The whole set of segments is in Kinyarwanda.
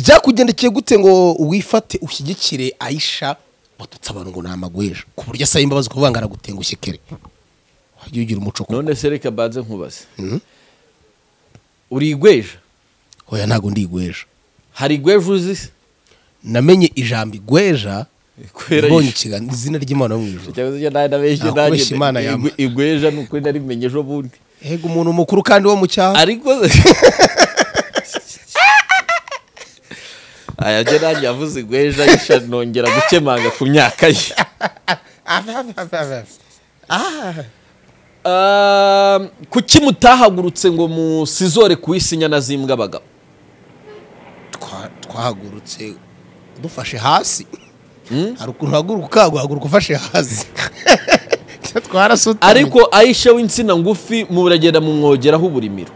byakugendekeye gute ngo wifate ushyigikire ayisha watutse abantu ngo ni amagwejo ku buryo asaba imbabazi kuvuga ngo aragutengushye kere wajya ugira umuco kuko none se reka banze nkubaze uri igweja hoya ntabwo ndi igweja hari igweja uzi se namenye ijambo igweja Kwera mbonye yishe. ikiganza izina ry'imana yo mu ijuru Cyangwa se nari nabeshye Nta nanjye kubeshya Imana nda- yampa. igwe- igweja ni ukuri narimenye ejo bundi Ego umuntu mukuru kandi wo mu cyaha ariko aya byo nanjye yavuze igweja yisha nongera gukemanga ku myaka ye Um, kuki mutahagurutse ngo musizore kuwisinya na zimbwa abagabo Twa- twahagurutse dufashe hasi hari ukuntu uhaguruka ukaguhaguruka ufashe hasi twarasutamye ariko ayisha w'insina ngufi muragenda mumwogeraho uburimiro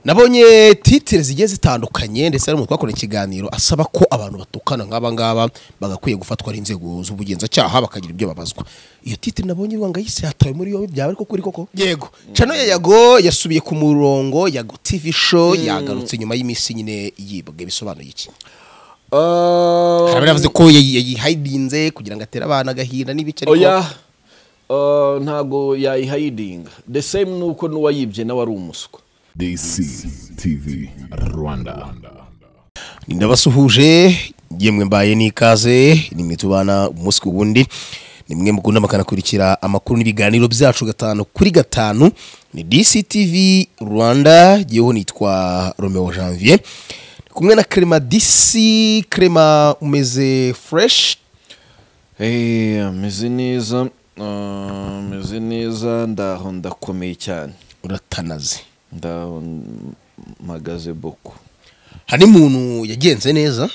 nabonye titire zigiye zitandukanye ndetse hari umuntu twakora ikiganiro asaba ko abantu batukana nk'aba ngaba bagakwiye gufatwa n'inzego z'ubugenzacyaha bakagira ibyo babazwa iyo titire nabonye ivuga ngo ayise yatawe muri yombi byaba ariko kuri koko yego cano ya yago yasubiye ku murongo yago tv show yagarutse nyuma y'iminsi nyine yibwe bisobanuye iki harabura yavuze ko yayi- yayihayidinze kugira ngo atere abana agahinda n'ibiki oya uh, ntago yayihayidinga the same nuko n'uwayibye nawe ari umuswa DC TV Rwanda. ni ndabasuhuje yemwe mbaye n'ikaze nimwe tubana umunsi ku wundi nimwe mukunda makanakurikira amakuru n'ibiganiro byacu gatanu kuri gatanu ni DCTV Rwanda yewe nitwa Romeo Janvier Ndi kumwe na Clement DC Clement umeze fresh Eh, ameze neza ah, ameze neza ndaho ndakomeye cyane uratanaze ndaho magaze boko hari umuntu yagenze neza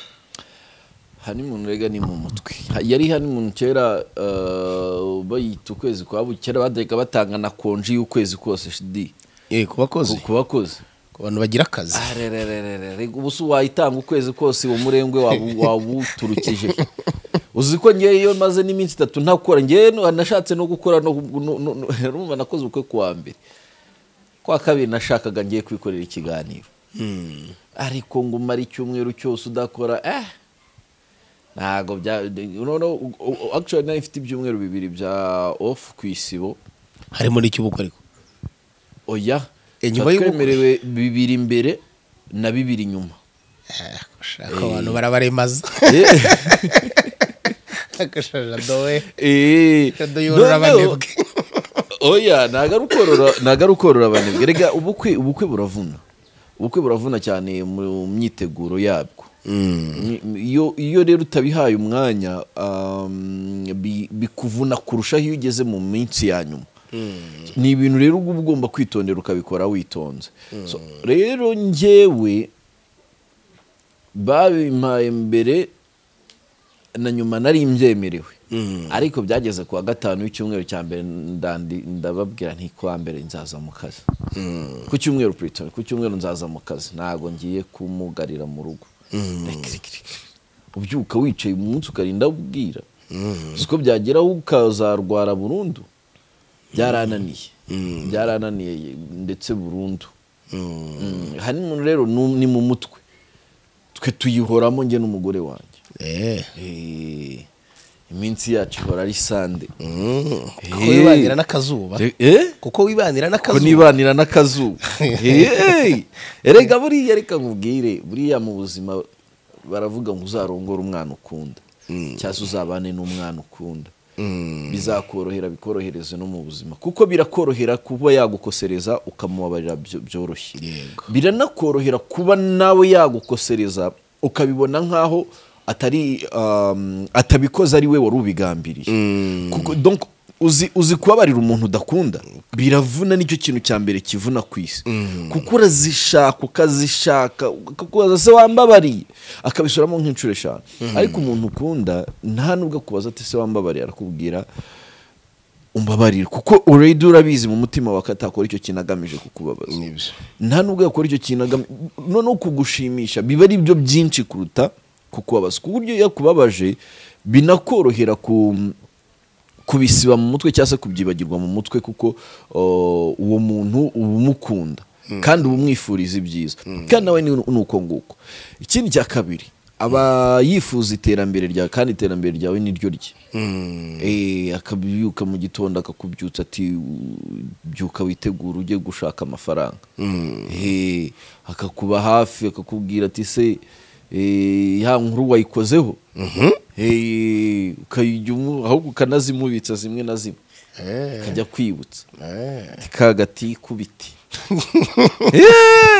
hani umuntu rega ni mu mutwe Ha- yari hani umuntu kera ah, bayita ukwezi kwa bukera kera batajyaga batanga na konji y'ukwezi kose shidi yego bakoze ku bakozi ku bantu bagira akazi arererererere ubu si wayitanga ukwezi kose uwo murengwe wabu- wawuturukije uzi ko ngewe iyo maze n'iminsi itatu ntakora ngewe no- nashatse no gukora no no- no- no- urumva nakoze ubukwe ku wa mbere kwa kabiri nashakaga ngiye kwikorera ikiganiro ariko ngo umare icyumweru cyose udakora eh ntabwo bya noneho u- u- actually nari mfite ibyumweru bibiri bya off ku isibo harimo n'icy'ubukwe ariko oya Eh, nyuma tuba y'ubukwe. twemerewe bibiri imbere na bibiri nyuma Eh, gushaka abantu barabaremaza Eh. agashaja doe Eh, Shadow yorora noneho- abanebwe. oya ntago ari ukorora ntago ari ukorora abanebwe rega ubukwe ubukwe buravuna ubukwe buravuna cyane mu myiteguro yabwo Ni- iyo iyo rero utabihaye umwanya um, bi- bikuvuna kurushaho iyo ugeze mu minsi ya nyuma ni ibintu rero uba ugomba kwitondera ukabikora witonze So, rero njyewe babimpaye mbere na nyuma nari mbyemerewe ariko byageze ku wa gatanu w'icyumweru cya mbere ndandi- ndababwira nti ku wa mbere nzaza mu kazi ku cyumweru puritoni ku cyumweru nzaza mu kazi ntabwo ngiye kumugarira mu rugo Rekirikiriki. ubyuka wicaye umunsi ukarinda ubwira siko byageraho ukazarwara burundu byarananiye byarananiye ndetse burundu Mm, honeymoon rero ni- ni mu mutwe twe tuyihoramo njye n'umugore wanjye eh Eh, iminsi yacu ihora ari sande kuko wibanira n'akazuba Eh? kuko wibanira ko n'akazuba nibanira n'akazuba Hey! erega buriya reka nkubwire buriya mu buzima baravuga ngo uzarongore umwana ukunda cyangwa uzabane n'umwana ukunda bizakorohera bikorohereze no mu buzima kuko birakorohera kuba yagukosereza ukamubabarira byo- byoroshye Yego. biranakorohera kuba nawe yagukosereza ukabibona nk'aho atari um, atabikoze ari we wari ubigambiriye kuko donc uzi, uzi kubabarira umuntu udakunda biravuna nicyo kintu cya mbere kivuna ku isi kuko urazishaka ukazishaka ukakubaza se wambabariye akabisubiramo nk'inshuro eshanu ariko umuntu ukunda nta nubwo akubaza ati se wambabariye arakubwira umbabarire kuko already urabizi mu mutima wawe ko atakora icyo kintu agamije kukubabaza Nibyo. nta nubwo yakora icyo kintu agamije noneho kugushimisha biba ari byo byinshi kuruta kukubabaza ku buryo iyo yakubabaje binakorohera ku kubisiba mu mutwe cyangwa se kubyibagirwa mu mutwe kuko uh, uwo muntu uba umukunda kandi uba umwifuriza ibyiza kandi nawe ni ni uko nguko ikindi cya kabiri aba yifuza iterambere ryawe kandi iterambere ryawe ni ryo rye Eh, akabyuka mu gitondo akakubyutsa ati "U- byuka witegura ujye gushaka amafaranga Eh, akakuba hafi akakubwira ati se eh, ya nkuru wayikozeho Eh, ukayijyamo ahubwo ukanazimubitsa zimwe na zimwe akajya kwibutsa Ati, ka gati kubiti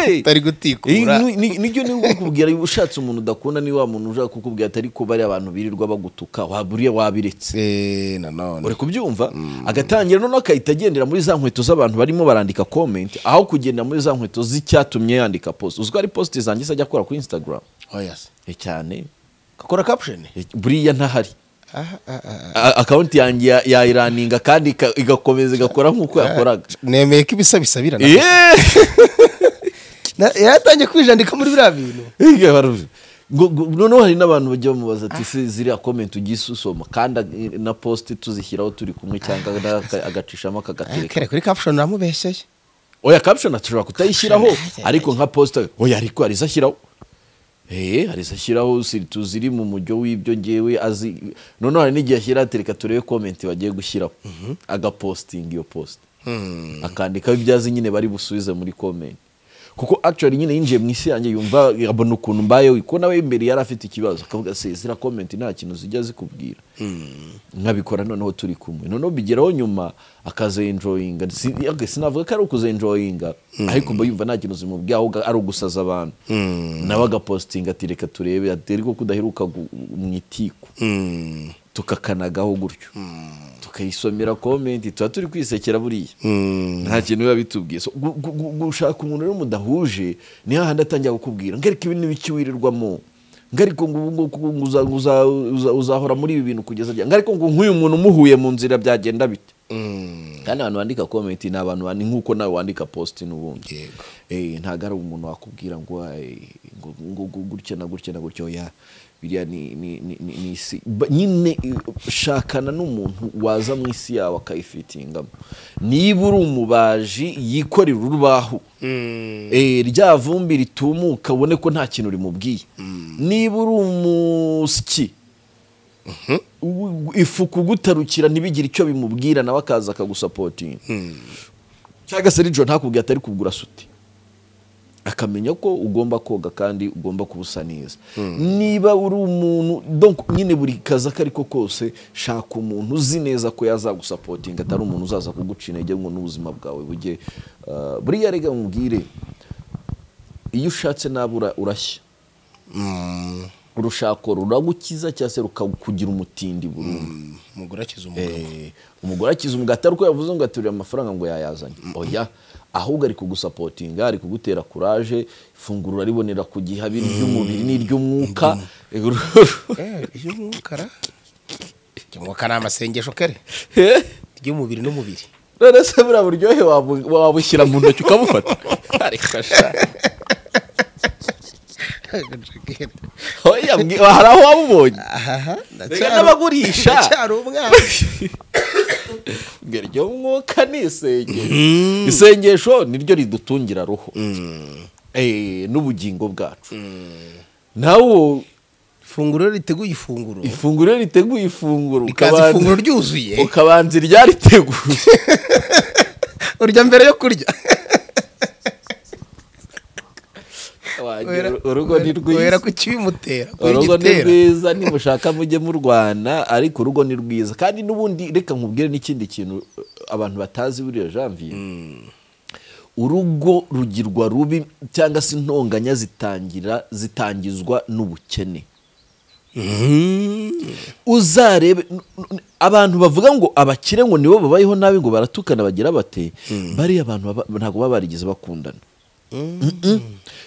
Hey! utari gutikura Iyi ni- ni- nibyo niba ukubwira niba ushatse umuntu udakunda ni wa muntu ushaka kukubwira atari ko bariya abantu birirwa bagutuka waba uriya wabiretse Eh, nanone uri kubyumva agatangira noneho agahita agendera muri za nkweto z'abantu barimo barandika comment aho kugenda muri za nkweto z'icyatumye yandika post uzwi ko ari post zanjye se ajya akora kuri instagram oya se. Eh, cyane kakora caption Eh, buriya ntahari Aha, aha, aha. A- akawunti yanjye ya- yayiraninga kandi ika- igakomeza igakora nk'uko yakoraga nemeye ko ibisa bisabirana Yeee! Na- yaratangiye kwijandika muri biriya bintu Iga baruzi. Ngo- ngo- noneho hari n'abantu bajya bamubaza ati se ziriya komenti ujye usoma kandi ag- na poste tuzishyiraho turi kumwe cyangwa na- aka- agacishamo akagatereka kare kuri caption namubeshye oya caption ashobora kutayishyiraho Caption, ajya- ariko nka poste oya ariko hari izashyiraho eh hari izashyiraho si- tuziri mu mujyo w'ibyo ngewe azi noneho hari n'igihe ashyira ati reka turebe comment bagiye gushyiraho agaposting iyo post akandikaho ibyo azi nyine bari busubize muri comment kuko actually nyine yinjiye mu isi yanjye yumva abona ukuntu mbayeho ko nawe imbere yari afite ikibazo akavuga se zira comment nta kintu zijya zikubwira nkabikora noneho turi kumwe noneho bigeraho nyuma akaza enjoyinga Si- aga- sinavuga ko ari ukuzenjoyinga ariko mba yumva nta kintu zimubwiye ahubwo ari ugusaza abantu nawe agapostinga ati reka turebe ati ariko ko udaheruka gu- mu itiku tukakanagaho gutyo tukayisomera komenti tuba turi kwisekera buriya nta kintu biba bitubwiye So, gu- gu- gu- gushaka umuntu rero mudahuje ni hahandi atangira kukubwira ngarika ibi ni biki wirirwamo ngariko ngo ubu ngubu- ngo uza- uza- uza- uzahora muri ibi bintu kugeza ryari ngariko ngo nk'uyu muntu umuhuye mu nzira byagenda bite kandi abantu bandika komenti ni abantu bandi nk'uko nawe wandika posti n'ubundi Yego. Eh, ntabwo ari umuntu wakubwira ngo eh, ngo- ngo ngo gutya na gutya na gutya oya biriya ni ni- ni- ni- ni isi Ba- nyine eh, shakana n'umuntu waza mu isi yawe akayifitingamo niba uri umubaji yikorera urubaho Eh, rya vumbi ritumuka ubone ko nta kintu rimubwiye niba uri umusyi u- u- ifu kugutarukira ntibigire icyo bimubwira nawe akaza akagusapotinga cyangwa se rijo ntakubwiye atari kugura suti akamenya ko ugomba koga kandi ugomba kubusa neza niba uri umuntu donc nyine buri kazi ako ariko kose shaka umuntu uzi neza ko yazagusapotinga atari umuntu uzaza kuguca intege ngo n'ubuzima bwawe bujye ah, buriya rega mubwire iyo ushatse nabi ura- urashya urushako ruragukiza cyangwa se rukakugira umutindi burundu umugore akiza umugabo Eh, umugore akiza umugati ariko yavuze ngo aterura amafaranga ngo yayazanye oya ahubwo ari kugusapotinga ari kugutera kuraje ifunguro aribonera ku gihe haba iry'umubiri n'iry'umwuka Eh, iry'umukara iry'umukara ni amasengesho kare Eh, iry'umubiri n'umubiri none se buriya buryohe wabu- wabushyira mu ntoki ukabufata Ariko sha, oya mbwi- hari aho wabubonye aha Reka n'abagurisha. ndacyari umwana Mbwira iryo mwuka ni isengesho isengesho niryo ridutungira roho Eh, n'ubugingo bwacu nawo ifunguro riteguye ifunguro ifunguro iyo riteguye ifunguro rikaza ukabanza- ifunguro ryuzuye ukabanza iryariteguye urya mbere yo kurya Wagira Wera- urugo ni wera rwiza ku kibimutera kuri urugo ni gitera rwiza nimushaka mujye murwana ariko urugo ni rwiza kandi n'ubundi reka nkubwire n'ikindi kintu uh, abantu batazi buriya janvier urugo rugirwa rubi cyangwa se intonganya zitangira zitangizwa n'ubukene uzarebe n- n- abantu bavuga ngo abakire ngo nibo babayeho nabi ngo baratukana bagira bate bariya abantu baba- ntabwo baba barigeze bakundana Mm-mm.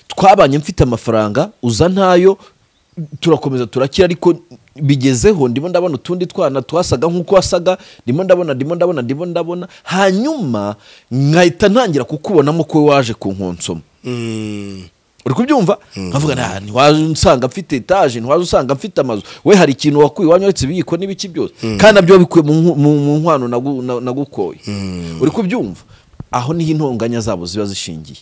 twabanye mfite amafaranga uza ntayo turakomeza turakira ariko bigezeho ndimo ndabona utundi twana twasaga nk'uko wasaga ndimo ndabona ndimo ndabona ndimo ndabona hanyuma nkahita ntangira kukubonamo ko waje kunkonsoma uri kubyumva nkavuga nta ntiwaza usanga mfite etaje ntiwaza usanga mfite amazu we hari ikintu wakuye iwanyu uretse ibiyiko n'ibiki byose kandi nabyo wabikuye mu nku- mu mu nkwano nagu- na- nagukoye uri kubyumva aho niho intonganya zabo ziba zishingiye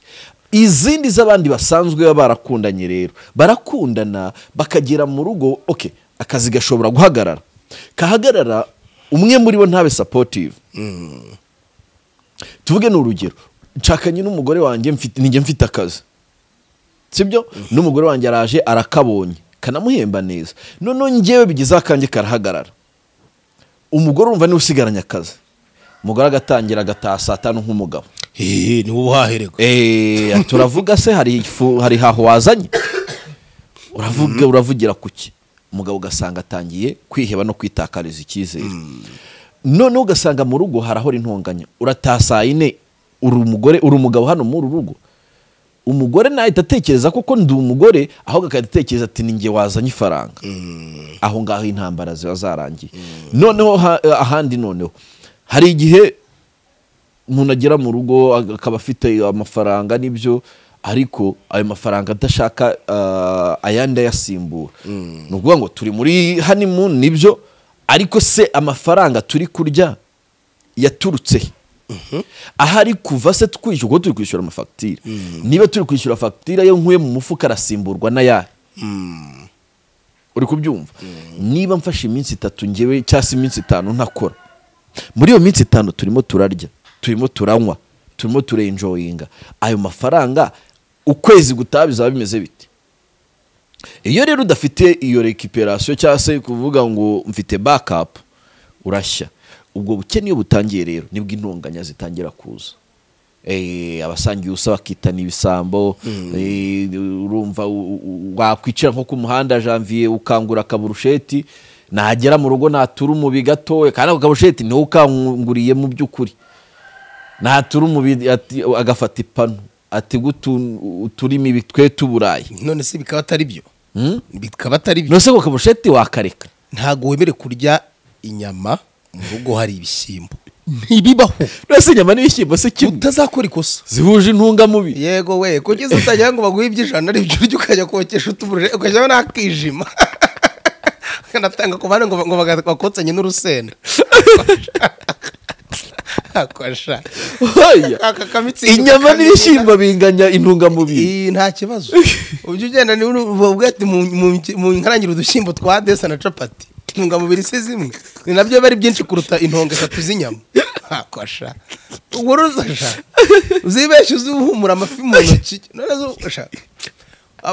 izindi z'abandi basanzwe baba barakundanye rero barakundana bakagera mu rugo ok akazi gashobora guhagarara kahagarara umwe muri bo ntabe sapotive tuvuge ni urugero nshakanye n'umugore wanjye mfite nijya mfite akazi sibyo n'umugore wanjye araje arakabonye kanamuhemba neza noneho njyewe bigeze akanjye karahagarara umugore urumva niwe usigaranye akazi umugore agatangira agataha saa tanu nk'umugabo hehe ni wowe uhahererwa Eh, turavuga se hari ifu- hari haho wazanye uravuga uravugira kuki umugabo ugasanga atangiye kwiheba no kwitakariza icyizere noneho ugasanga mu rugo harahora intonganya urataha saa yine uri umugore uri umugabo hano muri uru rugo umugore nahita atekereza koko ndi umugore ahubwo agahita atekereza ati ni njye wazanye ifaranga aho ngaho intambara ziba zarangiye noneho ha- ahandi noneho hari igihe umuntu agera mu rugo akaba afite amafaranga n'ibyo ariko ayo mafaranga adashaka ah, ayandi ayasimbura ni ukuvuga ngo turi muri honeymoon nibyo ariko se amafaranga turi kurya yaturutse he? ahari kuva se twishyura kuko turi kwishyura amafagitire niba turi kwishyura fagitire yo nkuye mu mufuka arasimburwa n'ayahe uri kubyumva niba mfashe iminsi itatu ngewe cyangwa se iminsi itanu ntakora muri iyo minsi itanu turimo turarya turimo turanywa turimo turenjoyinga ayo mafaranga ukwezi gutaha bizaba bimeze bite iyo rero udafite iyo rekiperasiyo cyangwa se kuvuga ngo mfite bakapu urashya ubwo bukene iyo butangiye rero nibwo intonganya zitangira kuza Eh, abasangiye ubusa bakitana ibisambo eh, urumva u- u- wakwicara nko ku muhanda janvier ukangura akaburusheti nagera mu rugo natura umubi gatoya kandi ako kaburusheti niwe ukanguriye mu by'ukuri natura umubi ati- agafata ipanu ati gutu uturimi ibi twe tuburayi none se bikaba atari byo bikaba atari byo nose ako kaburusheti wakareka ntabwo wemere kurya inyama mu rugo hari ibishyimbo ntibibaho nose inyama n'ibishyimbo si kimwe utazakora ikosa zihuje intungamubiri yego we kugeza utagira ngo baguhe iby'ijana aribyo urya ukajya kokesha utuburire ukajyaho n'akijima ukanatanga ku bana ngo ngo baga- bakotsanye n'urusenda akosha Oya. Aka kamitsingi inyama kakabiri. n'ibishyimbo binganya intungamubiri Iyi nta kibazo ujya ugenda niba uvuga ati mu- mu- mu nkarangire udushyimbo twa desa na capati intungamubiri si zimwe ni nabyo biba ari byinshi kuruta intongo eshatu z'inyama hakosha ubwo ruzasha uzibeshye uzuhumura amafi mu ntoki none zufasha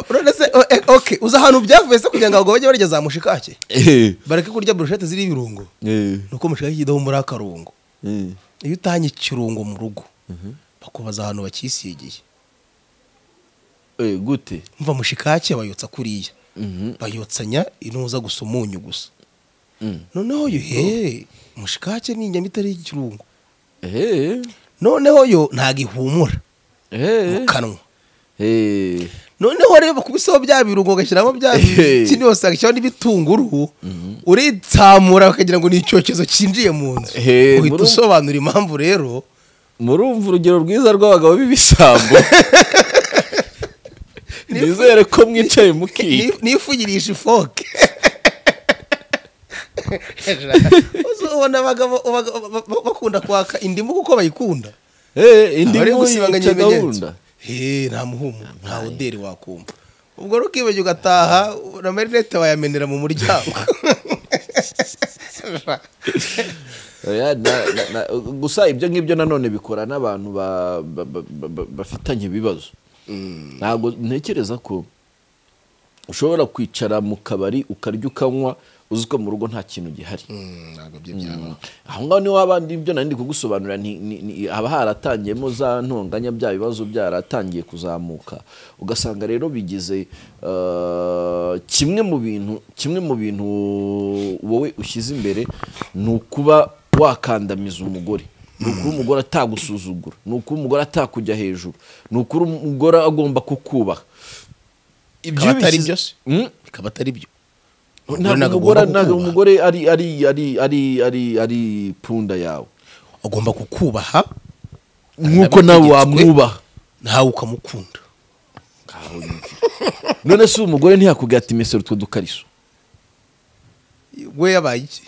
none se o- e- ok uzi ahantu byavuye se kugira ngo abagabo bajye barya za mushikake Eh, bareke kurya burushete ziriho ibirungo eh, ni uko mushikake kidahumura akarungo eh. iyo utanye ikirungo mu rugo bakubaza ahantu bakisigiye Eh, gute mva mushikake bayotsa kuriya bayotsanya inuza gusa umunyu gusa noneho yo he mushikake ni inyama itari ikirungo Eh, noneho yo ntago ihumura mu eh, kanwa eh. noneho rero bakubiseho bya birungo ugashyiramo bya kintu yose agashyiraho n'ibitunguru uritsamura bakagira ngo ni icyokezo cyinjiye mu nzu Ehe, uhita muri- usobanura impamvu rero murumva urugero rwiza rw'abagabo b'ibisambo nizere ko mwicaye mukiye Ni- nifugirisha ifoke Uzi ubona abagabo abagabo ba- ba- bakunda kwaka indimu kuko bayikunda Eh, Abari indimu gusibanganya yica ibimenyetso gahunda Eh, nta muhumu nta oderi wakumva ubwo rukibagiwe ugataha na marinete bayamenera mu muryango Oya, na- na- na- gusa ibyo ngibyo nanone bikora n'abantu ba- ba- ba- ba- ba- bafitanye ibibazo ntabwo ntekereza ko ushobora kwicara mu kabari ukarya ukanywa uzi ko mu rugo nta kintu gihari ntabwo byo byabaho aho ngaho niho wabandi ibyo nari ndi kugusobanurira ni- ni- ni- haba haratangiyemo za ntonganya bya bibazo byaratangiye kuzamuka ugasanga rero bigize eh, kimwe mu bintu kimwe mu bintu wowe ushyize imbere ni ukuba wakandamiza umugore ni ukuri umugore atagusuzugura ni ukuri umugore atakujya hejuru ni ukuri umugore agomba kukubaha Bikaba atari bishyize- byose Mm? bikaba atari byo Umugore ntabwo ntabwo umugore agomba ntabwo kukubaha. umugore ari ari ari ari ari ari punda yawe agomba kukubaha nk'uko nawe wamwubaha nawe ukamukunda none se umugore ntiyakubwira ati mesero utwo dukariso we yabaye iki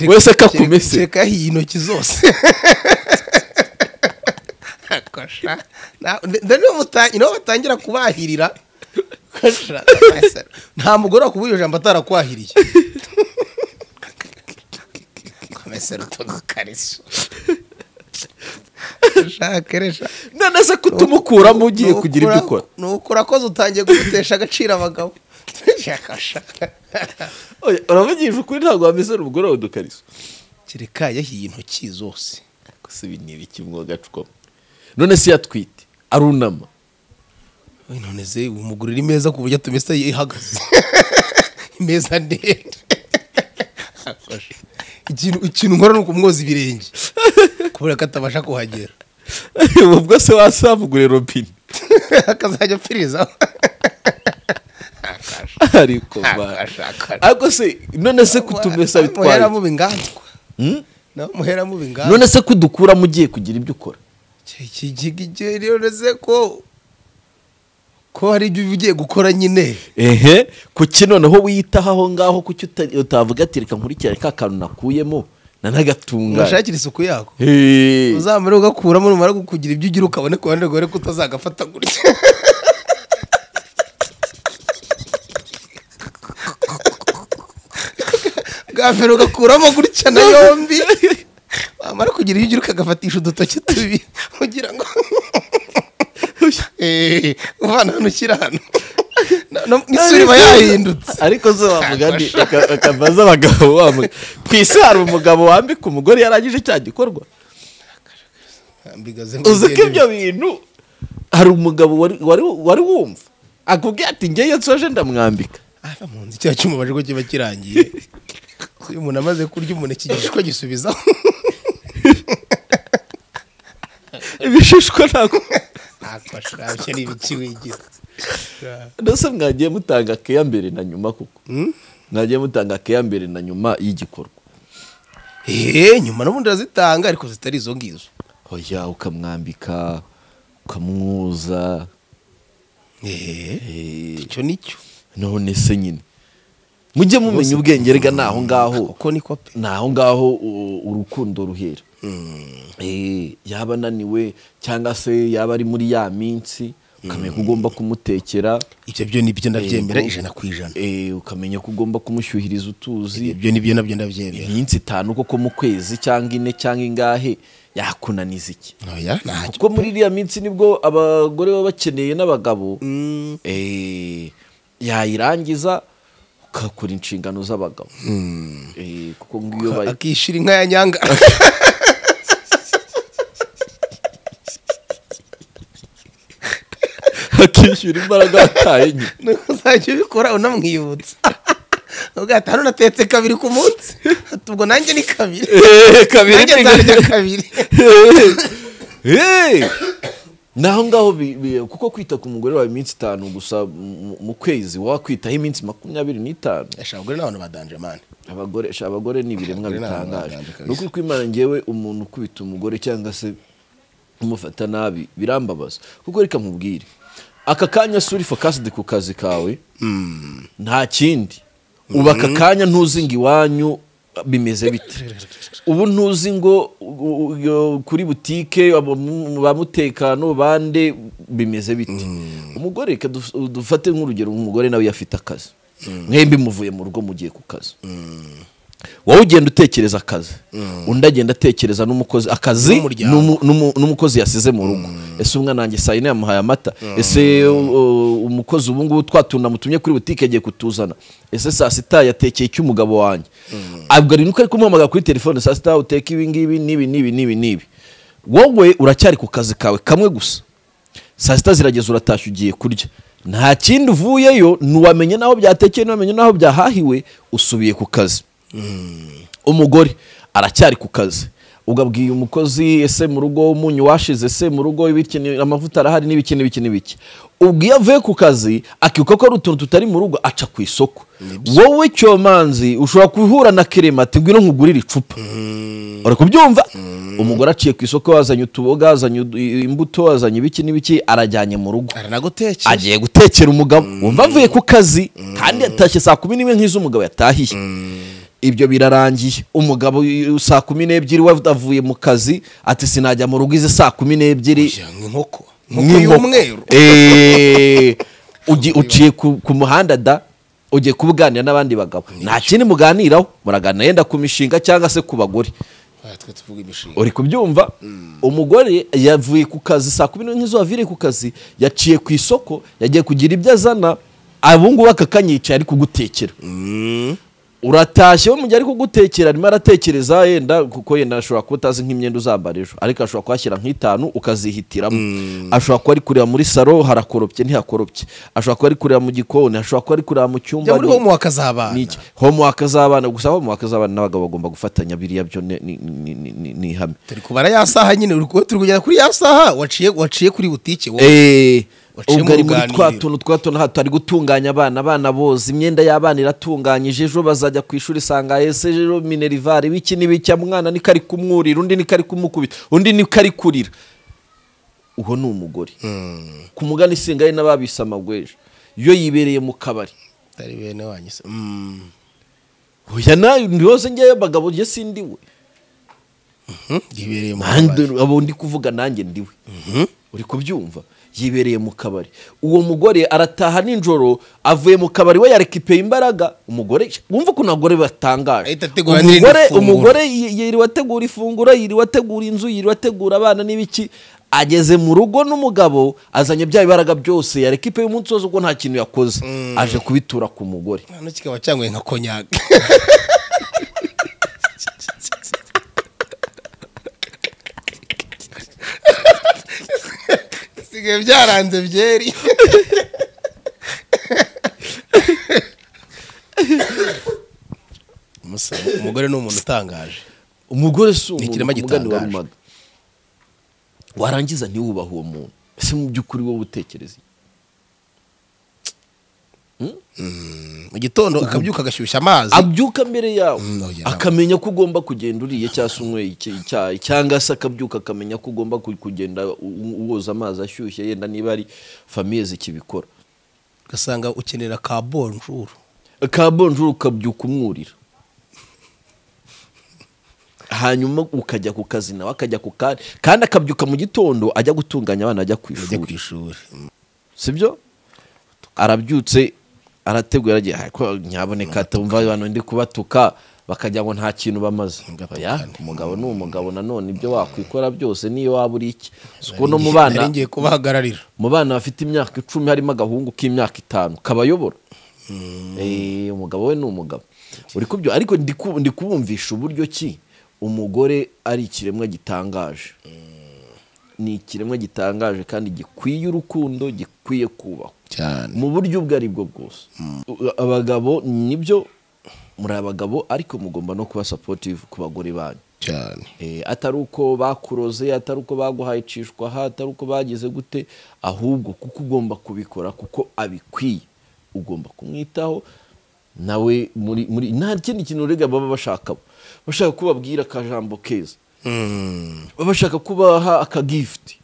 Wese akakumese. kereka yahiye intoki zose kosha na- nde- nde niho muta- niho batangira kubahirira kosha nta mugore wakubwira ijambo atarakwahiriye komesera utuntu kariso shakeresha none se kutumukuramo ugiye kugira ibyo ukora ni uko urakoze utangiye gutesha agaciro abagabo Yakasha. Oya, uravugisha ukuri ntabwo wamesera umugore wawe udukariso kereka yahiye intoki zose gusa ibi ni ibiki mwoga twamo none se iyo atwite arunama Oye, none se uyu mugore uri meza ku buryo atumesa ihagaze imeza ndende Afashe. ikintu ikintu nkora ni ukumwoza ibirenge kubera ko atabasha kuhagera ubu bwo se wasamugure robine akazajya apfiriza ariko ba- ariko se none se kutumesa bitwaye muheramuba inganzwa Hmm? nawe muheramuba inganzwa none se kudukuramo ugiye kugira ibyo ukora none ko ko hari ibyo uba ugiye gukora nyine ehe kuki noneho wiyitaho aho ngaho kuki uta- utavuga ati reka nkurikirane ka kantu nakuyemo nanagatunga ugashakira isuku yako uzamara ugakuramo numara kukugira ibyo ugira ukabone ku ruhande rwawe ko utazagafata gutya bwa mbere ugakuramo gutya na yombi wamara kugira ibyo ugira ukagafatisha udutoki tubiri kugira ngo Eh, uvana hano ushyira hano Na- na- n'isura iba yahindutse ariko zo wavuga ni akabaza abagabo wamuga ku isi hari umugabo wambika umugore yarangije cya gikorwa Ambigaze ngo uzi ko ugende. ibyo bintu hari umugabo wari- wari wari wumva akubwira ati ngewe nsoje ndamwambika ava mu nzu icyaha cy'umubaje ko kiba kirangiye iyo umuntu amaze kurya umuneke igishishwa gisubizaho ibishishwa ntabwo akashurabye n'ibiki wigira ndetse mwagiye mutanga keya mbere na nyuma kuko mwagiye mutanga keya mbere na nyuma y'igikorwa eee nyuma n'ubundi urazitanga ariko zitari izo ngizo oya ukamwambika ukamwoza eee eh, icyo nicyo none se nyine mujye mumenya ubwenge rega ni aho ngaho kuko niko pe ni aho ngaho u- urukundo ruhera Eh, yaba ananiwe cyangwa se yaba ari muri ya minsi ukamenya ko ugomba kumutekera ibyo byo nibyo ndabyemera Eh, ijana ku ijana eh, ukamenya ko ugomba kumushyuhiriza utuzi ibyo nibyo nabyo ndabyemera iminsi itanu koko mu kwezi cyangwa ine cyangwa ingahe yakunaniza iki ntoya ntacyo kuko muri iriya minsi nibwo abagore baba bakeneye n'abagabo eh, yayirangiza ukakora inshingano z'abagabo Eh, kuko ngiyo bayi- akishyura inka ya nyanga akishyura imbaraga yataye nyine nuko uzajya ubikora unamwibutsa ubwo hano natetse kabiri ku munsi Ati, ubwo nanjye ni kabiri Eh, kabiri nanjye nzarya kabiri ni aho ngaho bi- bi- kuko kwita ku mugore wawe iminsi itanu gusa mu- mu kwezi wakwitaho iminsi makumyabiri n'itanu Esha abagore n'abantu badanje mani abagore sha abagore ni ibiremwa Abagore ni abantu bitangaje baganje kabisa. ni ukuri kwimana ngewe umuntu ukubita umugore cyangwa se umufata nabi birambabaza kuko reka mubwire aka kanya si uri focused ku kazi kawe nta kindi ubu aka kanya ntuzi ngo iwanyu bimeze bite ubu ntuzi ngo u- u- yo- kuri butike abamu- ba mutekano bande bimeze bite umugore reka duf- dufate nk'urugero umugore nawe yafite akazi mwembi muvuye mu rugo mugiye ku kazi wowe ugenda utekereza akazi undi agenda atekereza n'umukozi akazi N'umuryango. n'umu- n'umu- n'umukozi yasize mu rugo ese umwana wanjye saa yine yamuhaye amata ese u- u- umukozi ubu ngubu twa tuntu namutumye kuri butike agiye kutuzana ese saa sita yatekeye icy'umugabo wanjye abwo ari nuko ari kumuhamagara kuri telefone saa sita uteka ibi ngibi n'ibi n'ibi n'ibi n'ibi wowe uracyari ku kazi kawe kamwe gusa saa sita zirageze uratashye ugiye kurya nta kindi uvuyeyo ntiwamenye n'aho byatekeye ntiwamenye n'aho byahahiwe usubiye ku kazi umugore aracyari ku kazi ugabwiye umukozi ese mu rugo umunyu washize ese mu rugo ibikene- amavuta arahari n'ibiki n'ibiki n'ibiki ubwo iyo avuye ku kazi akibuka ko ari utuntu tutari mu rugo aca ku isoko wowe cyomanzi ushobora guhura na kirema ati ngwino nkugurire icupa uri kubyumva umugore aciye ku isoko azanye utuboga azanye udu- imbuto azanye ibiki n'ibiki arajyanye mu rugo aranagutekera agiye gutekera umugabo wumva avuye ku kazi kandi yatashye saa kumi n'imwe nk'iz'umugabo yatahiye ibyo birarangiye umugabo y- saa kumi n'ebyiri we avuye mu kazi ati sinajya mu rugo izi saa kumi n'ebyiri Oya, nk'inkoko nkoko y'umweru Eh, ugi- uciye ku ku muhanda da ugiye kubuganira n'abandi bagabo nta kindi muganiraho muraganira yenda ku mishinga cyangwa se ku bagore Oya, twe tuvuga imishinga uri kubyumva umugore yavuye ku kazi saa kumi n'imwe zuba aviriye ku kazi yaciye ku isoko yagiye kugira ibyo azana abungubu akakanyicaye ari kugutekera Mm. uratashye we mu gihe ari kugutekera arimo aratekereza yenda kuko yenda ashobora kuba utazi nk'imyenda uzambara ejo ariko ashobora kuhashyira nk'itanu ukazihitiramo ashobora kuba ari kureba muri saro harakoropye ntihakoropye ashobora kuba ari kureba mu gikoni ashobora kuba ari kureba mu cyumba jya muri ni- ho muwakazabana ni iki homework z'abana gusa homework z'abana n'abagabo bagomba gufatanya biriya byo ni- ni- ni ni- ni- ni ihame turi kubara ya saha nyine uri ku- turi kugera kuri ya saha waciye waciye kuri butike wowe Eh, Waciye ubwo ari mu muri twa ruganiriro. tuntu twa tuntu hato ari gutunganya abana abana boza imyenda y'abana iratunganyije ejo bazajya ku ishuri isanga ese ejo minerivare wiki n'ibiki mwana niko ari kumwurira undi niko ari kumukubita undi niko ari kurira uwo ni umugore ku mugani isingaye n'ababise amagwejo iyo yibereye mu kabari atari bene wanyu se oya nayo yose ngewe bagabo njye sindiwe yibereye mu Nanjye- kabari. abo ndi kuvuga nanjye ndiwe uri kubyumva yibereye mu kabari uwo mugore arataha nijoro avuye mu kabari we yarekipeye imbaraga umugore wumva ukuntu abagore batangaje Ahita ategura n'irindi Umugore- funguro. umugore yi- yiriwe ategura ifunguro yiriwe ategura inzu yiriwe ategura abana n'ibiki ageze mu rugo n'umugabo azanye bya bibaraga byose yarekipeye umunsi wose ubwo nta kintu yakoze aje kubitura ku mugore hano kikaba cyangoye nka konyaga bisigaye byaranze byeri Umusore- umugore ni umuntu utangaje umugore si Ni umuntu ikirema ku mugani wa gitangaje. rumaga warangiza ntiwubahe uwo muntu ese mu by'ukuri wowe utekereza iki? mu gitondo akabyuka agashyushya amazi abyuka mbere yawe Mm, no, yeah, akamenya ko ugomba kugenda uriye cyangwa se unyweye icya- icyayi cyangwa se akabyuka akamenya ko ugomba ku- kugenda u- woza amazi ashyushye yenda niba ari famiye zikibikora ugasanga ukenera ka bonjuru ka bonjuru ukabyuka umwurira hanyuma ukajya ku kazi nawe akajya ku kari kandi akabyuka mu gitondo ajya gutunganya abana ajya ku ujya ku ishuri ishuri sibyo arabyutse arategura aragiye ariko nyaboneka atumva abantu ndi kubatuka bakajya ngo nta kintu bamaze Oya, umugabo ni umugabo nanone ibyo wakwikora byose niyo waba uri iki si uko no mu bana nari ngiye kubahagararira mu bana bafite imyaka icumi harimo agahungu k'imyaka itanu kabayobora Eh, umugabo we ni umugabo uri kubyo ariko ndi ku- ndi kubumvisha uburyo ki umugore ari ikiremwa gitangaje ni ikiremwa gitangaje kandi gikwiye urukundo gikwiye kubahwa cyane mu buryo ubwo ari bwo bwose U- abagabo nibyo muri abagabo ariko mugomba no kuba supportive ku bagore banyu cyane Eh, atari uko bakuroze atari uko baguhaye icishwa aha atari uko bagize gute ahubwo kuko ugomba kubikora kuko abikwiye ugomba kumwitaho nawe muri muri nta kindi kintu urega baba bashaka bashaka ko babwira akajambo keza baba bashaka kubaha akagifuti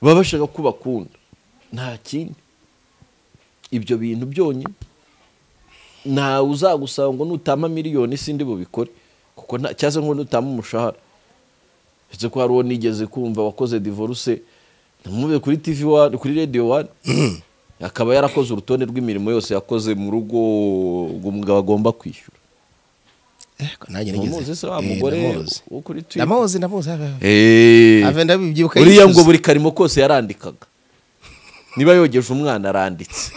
baba bashaka ko bakunda nta kindi ibyo bintu byonyine ntawe uzagusaba ngo nutama miliyoni sindi bubikore kuko nta cyangwa se ngo nutama umushahara ndetse ko hari uwo nigeze kumva wakoze divorce namubeye kuri TV wani kuri radio wani akaba yarakoze urutonde rw'imirimo yose yakoze mu rugo umugabo agomba kwishyura Eko, nanjye Numuzi se wa Eh, mugore ndamuzi. wo kuri Twitter? ndamuzi ndamuzi Ave ndabibyibuka uriya yicuza. ngo buri karimo kose yarandikaga niba yogeje umwana aranditse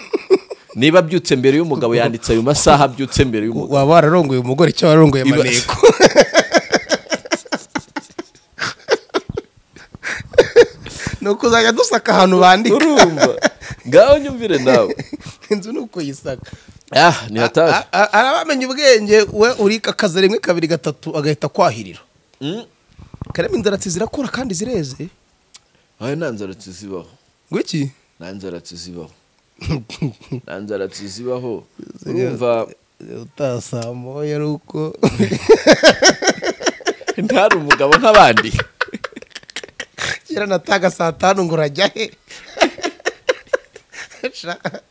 niba abyutse mbere y'umugabo yanditse ayo masaha abyutse mbere y'umugabo waba wararongoye umugore cyangwa wararongoye Iba- amaneko ni ukuzajya dusaka ahantu bandika urumva ngaho nyumvire nawe inzu ni ukuyisaka ah ntihatashye A- a- arabamenya ubwenge we urika akazi rimwe kabiri gatatu agahita akwahirira Mm. karema inzaratsi zirakura kandi zireze aya nta nzara tuzibaho ngo iki nta nzara tuzibaho nta nzara tuzibaho urumva utasamoye ari uko ntari umugabo nk'abandi kera nataga saa tanu ngo urajya he Sha-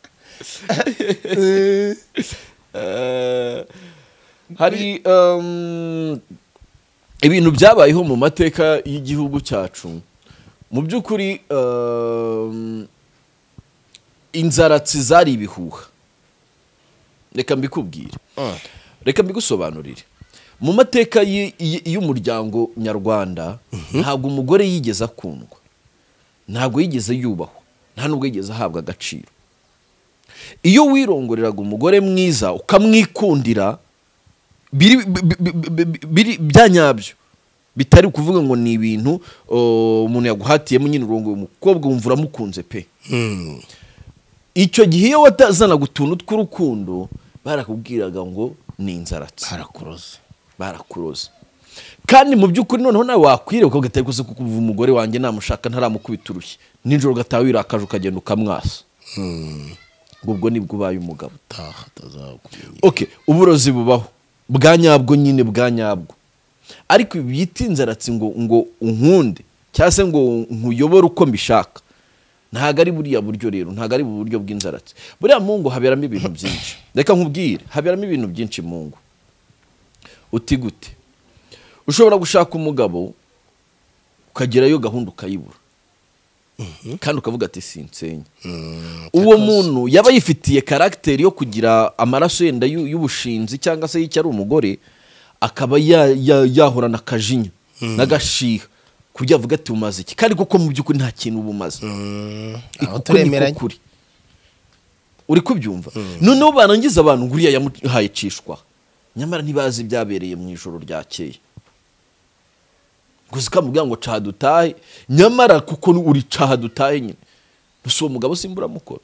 Eh, Eh, hari um, ibintu byabayeho mu mateka y'igihugu cyacu mu by'ukuri um, inzaratsi zari ibihuha reka mbikubwire Ah. reka mbigusobanurire mu mateka y- y- y'umuryango nyarwanda ntabwo umugore yigeze akundwa ntabwo yigeze yubahwa nta nubwo yigeze ahabwa agaciro iyo wirongoreraga umugore mwiza ukamwikundira biri bi- bi- bi- bi- biri- bya nyabyo bitari ukuvuga ngo ni ibintu o, umuntu yaguhatiyemo nyine urongo umukobwa wumva uramukunze pe icyo gihe iyo watazanaga utuntu tw'urukundo barakubwiraga ngo ni inzaratsi harakuroza barakuroza kandi mu by'ukuri noneho nawe wakwiriye ukabwira ati gusa kuko ubu umugore wanjye namushaka ntaramukubita urushyi nijoro ugataha wirakaje ukagenda ukamwasa ngo ubwo nibwo ubaye umugabo taha atazakumenya okay uburozi bubaho bwa nyabwo nyine bwa nyabwo ariko ibi byita inzaratsi ngo ngo unkunde cyangwa se ngo nkuyobore uko mbishaka ntabwo ari buriya buryo rero ntabwo ari bu buryo bw'inzaratsi buriya mu ngo haberamo ibintu byinshi reka nkubwire haberamo ibintu byinshi mu ngo uti gute ushobora gushaka umugabo ukagerayo gahunda ukayibura kandi ukavuga ati sinsenye uwo muntu yaba yifitiye karagiteri yo kugira amaraso yenda y'u- y'ubushinzi cyangwa se y'icyo ari umugore akaba ya- ya- yahorana akajinya n'agashiha ku buryo avuga ati umaze iki kandi koko mu by'ukuri nta kintu uba umaze aho kuko niko turemeranye kuri uri kubyumva noneho barangiza abantu ngo uriya yamuhaye icishwa nyamara ntibazi ibyabereye mu ijoro ryakeye gusa ukamubwira ngo caha dutahe nyamara kuko uri caha dutahe nyine gusa uwo mugabo simba uramukora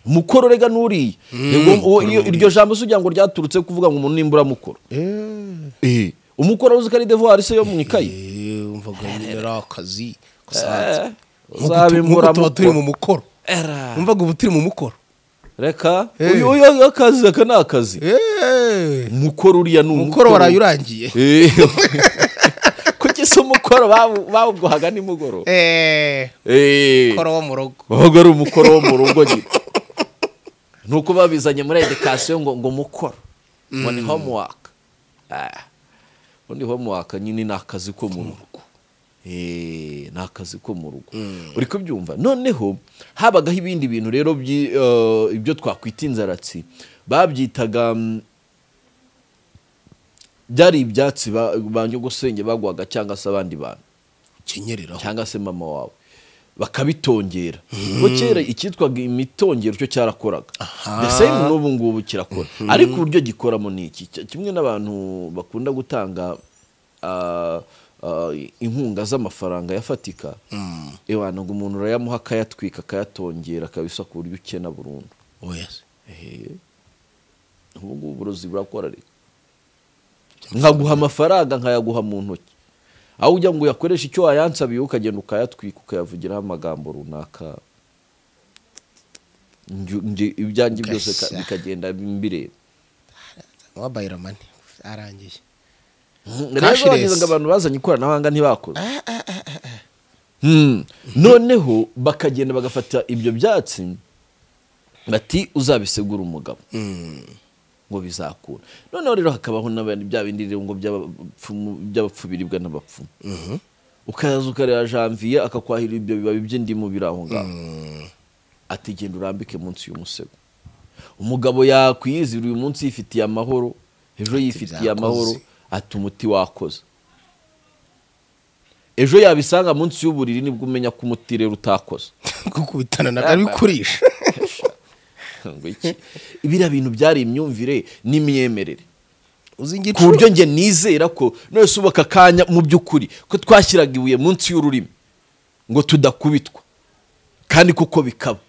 mukoro rega n'uriya Ubwo- uwo- iyo- iryo jambo si ugira ngo ryaturutse kuvuga ngo umuntu nimba uramukora Eh, umukoro uzi ko ari devoir se yo mu ikayi umvaga nyine ari akazi kasanzwe Nk'uko uzabe tu- nk'uko tuba imburamukoro. turi mu mukoro Era. umvaga ubu turi mu mukoro reka Eh. uyu uyu akazi aka ni akazi Eh, umukoro uriya ni umukoro waraye urangiye Eh. kuko ese umukoro bawu- bawuguhaga nimugoroba Eh, Eh. umukoro wo mu rugo wabaga ari umukoro wo mu rugo nyine ni uko babizanye muri edikasiyo ngo ngo umukoro ngo ni homework Ah. ubundi homework nyine ni akazi ko mu rugo Eh, ni akazi ko mu rugo uri kubyumva noneho habagaho ibindi bintu rero byi- eh, ibyo twakwita inzaratsi babyitaga mm, byari ibyatsi ba- banjye gusenge bagwaga cyangwa se abandi bantu ukenyereraho cyangwa se mama wawe bakabitongera ubwo kera icyitwaga imitongero cyo cyarakoraga the same n'ubu ngubu kirakora ariko uburyo gikoramo ni iki Ki- kimwe n'abantu bakunda gutanga ah, ah, inkunga z'amafaranga yafatika ewana ngo umuntu urayamuha akayatwika akayatongera akabisa ku buryo ukena burundu oya ubu ngubu uburozi burakora reka nkaguha amafaranga nkayaguha mu ntoki aho ujya ngo uyakoreshe icyo wayansabiye ukagenda ukayatwika ukayavugiraho amagambo runaka Nju- nje- ibyanjye byose ka- Ugashya. bikagenda mbireba mobayiro mani arangiye rero bageze Cashless. ngo abantu bazanye ikoranabuhanga ntibakora Hmm. noneho bakagenda bagafata ibyo byatsi bati uzabisegura umugabo ngo bizakura noneho rero hakabaho n'abandi bya bindi rero ngo by'abapfumu- by'abapfu biribwa n'abapfumu ukaza ukareba janvier akakwahira ibyo bibabi by'indimu biri aho ngaho ati genda urambike munsi y'umusego umugabo yakwiyizira uyu munsi yifitiye amahoro ejo yifitiye byakoze. amahoro ati umuti wakoze ejo yabisanga munsi y'uburiri nibwo umenya ko umuti rero utakoze gukubitana nabyo bikurisha Ngo iki? biriya bintu byari imyumvire n'imyemerere uzi ngo ku buryo njye nizera ko none se ubu aka kanya mu by'ukuri ko twashyiraga ibuye munsi y'ururimi ngo tudakubitwa kandi koko bikaba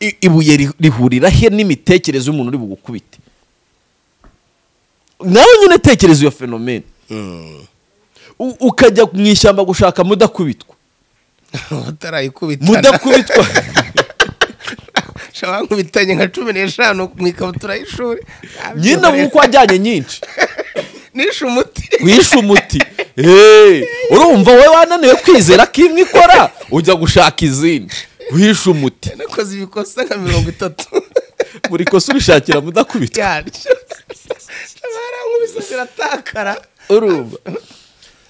I- ibuye ri- rihurira he n'imitekerereze y'umuntu uri bugukubite nawe nyine tekereza iyo fenomene U- ukajya mu ishyamba gushaka mudakubitwa batarayikubitana mudakubitwa shaba nkubitanye nka cumi n'eshanu mu ikabutura y'ishuri nyine nk'uko wajyanye nyinshi nishe umuti wishe umuti Eh, urumva wowe wananiwe kwizera ko imwe ikora ujya gushaka izindi wishe umuti nakoze ibikosa nka mirongo itatu buri kosa urishakira mudakubitwa yaryo kiratakara urumva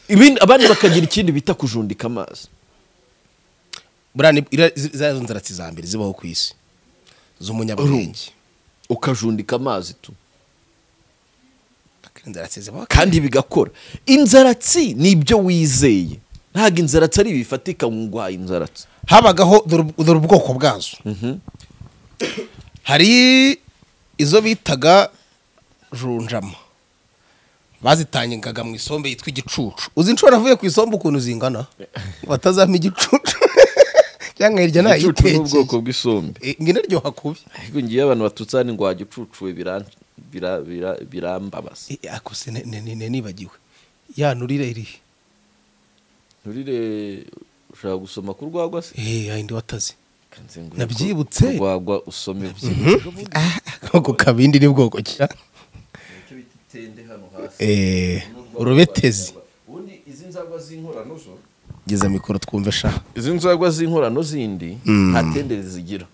ibindi abandi bakagira ikindi bita kujundika amazi burani ira- zi- za nzaratsi za mbere zibaho ku isi z'umunyabwenge ukajundika amazi tu inzaratsi zibaho kandi bigakora inzaratsi ni ibyo wizeye ntabwo inzaratsi ari ibifatika ngo uhaye inzaratsi habagaho dore ub- dore ubwoko bwazo hari izo bitaga junjama bazitangaga mu isombe yitwa igicucu uzi inshuro navuye ku isombe ukuntu zingana batazampa igicucu cyangwa hirya igicucu ni ubwoko nayitekeye bw'isombe ngo inaryoha kubi ariko ngiye abantu batutsana ni ngo wagicucuwe biran- bira- bira- birambabaza Eh, ako se ne- ne- ne- nibagiwe ya nurire irihe nturire ushaka gusoma ku rwagwa se eh ayindi wataze Kanzenguruka. Nabyibutse. urwagwa usome ako kabindi ni bwoko ki eh urubetezi ubundi izi nzagwa z'inkorano zo geza mikoro twumve sha izi nzagwa z'inkorano zindi nta tenderi zigira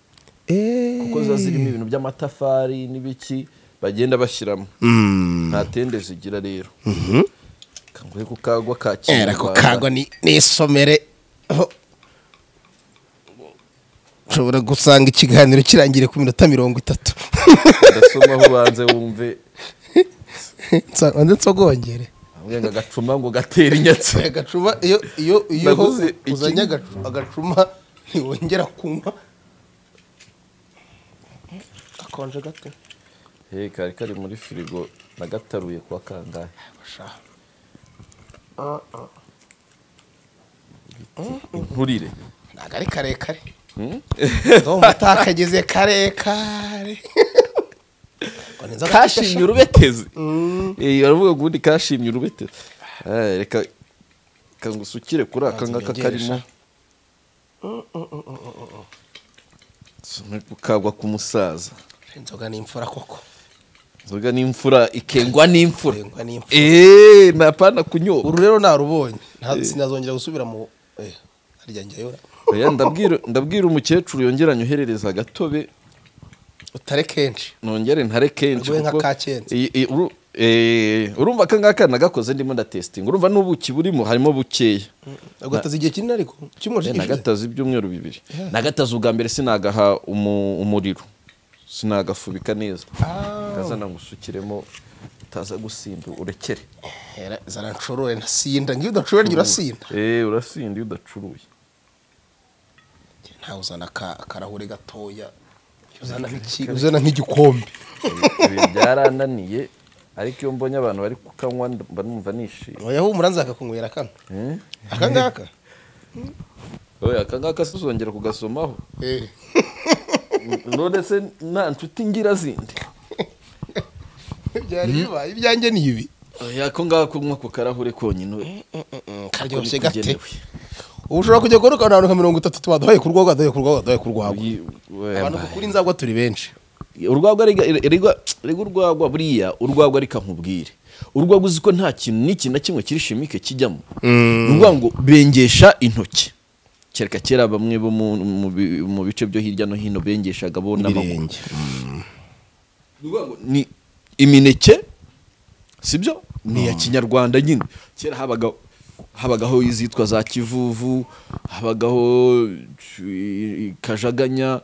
eh kuko ziba zirimo ibintu by'amatafari n'ibiki bagenda bashyiramo nta tende zigira rero kanguhe ku kagwa ka era ko kagwa ni ni isomere aho ushobora gusanga ikiganiro kirangiye ku minota mirongo itatu gasoma ubanze wumve Nsa- wanze nsogongere ahubwo ngo agacuma ngo gatere inyatsi agacuma iyo iyo iyo Naguze iki- uzanye agacu- agacuma ntiwongera kunywa akonje gato he kari kari muri firigo nagataruye kwa kangahe inkurire ntabwo ari karekare ndumva utakageze karekare Ngo ni inzoga kashimye urubetezi Eh, baravuga ngo ubundi kashimye urubetezi Eh, reka reka ngusukire kuri aka ngaka Banza karimo Soma kagwa ku musaza inzoga ni imfura koko inzoga n'imfura ikengwa n'imfura Ikengwa n'imfura. eee ntapana kunyobwa uru rero narubonye Nta- sinazongera gusubira mu eh, harya njyayo Oya, ndabwira ndabwira umukecuru yongera anyoherereza agatobe utare kenshi nongere ntare kenshi Rwe nka kuko ka Kenshi. iyi- iyi- uru- eh, urumva aka ngaka nagakoze ndimo ndatesitinga urumva n'ubuki burimo harimo bukeya agataza igihe kinini ariko kimwe Eh, nagataza ibyumweru bibiri nagataza ubwa mbere sinagaha umu- umuriro sinagafubika neza ngazana ngo usukiremo utaza gusinda urekere zaranshorore ntasinda ngiyo udashorere njye urasinda Eh, urasinda iyo udacuruye ntawe uzana aka- akarahuri gatoya uzana nk'iki- uzana nk'igikombe ibi byarananiye ariko iyo mbonye abantu bari kukanywa mba numva nishimye wayahumura nza akakunywera kano Eh? aka ngaka oya aka ngaka sizongera kugasomaho Eh. none se nta nshuti ngira zindi byari bibaye ibyanjye ni ibi oya ko ngako kunywa ku karahure konyine we karyoshye Niko gate bikenewe. ubu ushobora kujya kubona akantu nka mirongo itatu tuba duhaye ku rwagwa duhaye ku rwagwa duhaye ku rwagwa Uyi- we- abantu kuri inzagwa turi benshi urwagwa rega- rega- rega urwagwa buriya urwagwa reka nkubwire urwagwa uzi ko nta kintu n'ikintu na kimwe kiri shimike kijyamo ni ukuvuga ngo bengesha intoki kereka kera bamwe bo mu, mu, bi- mu bice byo hirya no hino bengeshaga bo n'amaguru Ibirenge. Ni ukuvuga ngo ni imineke sibyo ni iya kinyarwanda nyine kera habaga habagaho izitwa za kivuvu habagaho i- i- kajaganya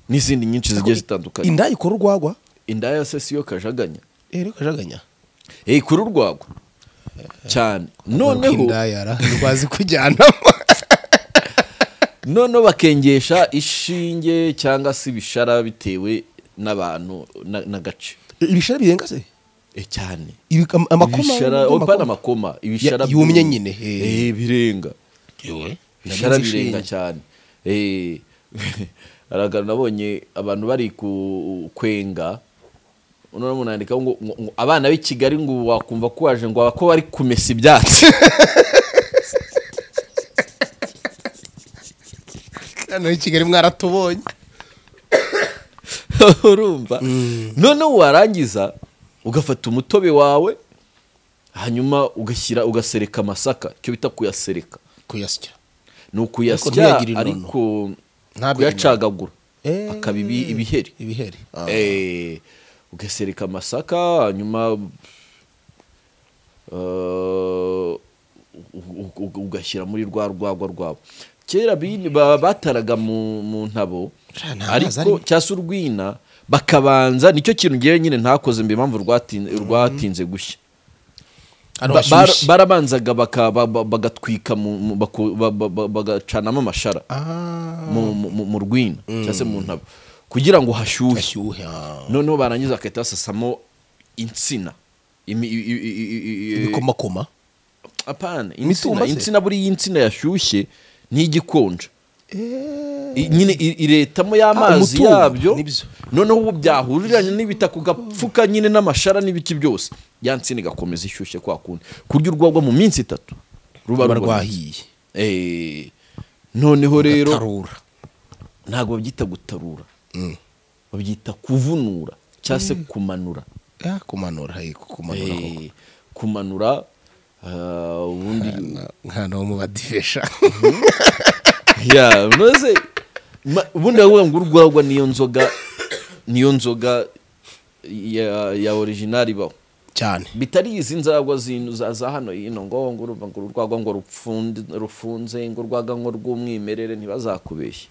n'izindi nyinshi zigiye zitandukanye inda ikora urwagwa indaya se siyo kajaganya eh reka jaganya hey, kuri urwagwa cyane noneho indayara rwazi kujyanamo noneho bakengesha ishinge cyangwa se ibishara bitewe n'abantu na- n'agace ibishara birenga se e cyane Ibi- am- amakoma ibishara n'amakoma? opana amakoma ibishara Ya- yumye byumye. nyine, eh. Eh, birenga bishara Nabizi birenga ishinge. cyane Eh, haragara nabonye abantu bari ku- kwenga none munandikaho ngo ngo- ngo abana b'i kigali ngo wakumva ko waje ngo ko bari kumesa ibyatsi hano i kigali mwaratubonye urumva noneho warangiza ugafata umutobe wawe hanyuma ugashyira ugasereka amasaka icyo bita kuyasereka kuyasya ni ntiyagirira ukuyasya inono. ariko Ntabwo kuyacagagura Eh. akaba ibi- ibiheri ibiheri Eh, ugasereka amasaka hanyuma eh, u- u- ugashyira muri rwa rwagwa rwabo kera bini- ba- bataraga mu mu ntabo Sha, nta mazi ariko arimo. cyangwa se urwina bakabanza nicyo kintu ngewe nyine ntakoze mbe impamvu rwatin- rwatinze gushya Hano Ba- bar- hashyushye. barabanzaga baka- ba- ba- bagatwika mu- mu- baku- ba- ba- ba- bagacanamo amashara Ah, mu- mu mu- mu rwina cyangwa se mu ntabo kugira ngo hashyuhe hashyuhe ah. noneho barangiza bagahita basasamo insina Imi- i- i- i- i- i- i- ibikomakoma apana Imitumba insina se? insina buriya insina yashyushye ntigikonja I- nyine i- iretamo y'amazi umutumba, yabyo nibyo. noneho ubu byahuriranye n'ibitaka ugapfuka nyine n'amashara n'ibiti byose ya nsina igakomeza ishyushye kwa kundi ku buryo urwagwa mu minsi itatu ruba ruba rubonetse. rwahiye Eh, noneho rero rugatarura ntabwo babyita gutarura babyita kuvunura cyangwa se kumanura Ah, kumanura yego kumanura koko. Eh, kumanura ah, ubundi Na- nkana wo mu badivesha ya unoze ma- ubundi ndavuga ngo urwagwa niyo nzoga niyo nzoga ya, ya original ibaho cyane bitari izi nzagwa zino za za hano hino ngo ngo urumva ngo urwagwa ngo rupfunde rufunze ngo urwagwa ngo rw'umwimerere ntibazakubeshye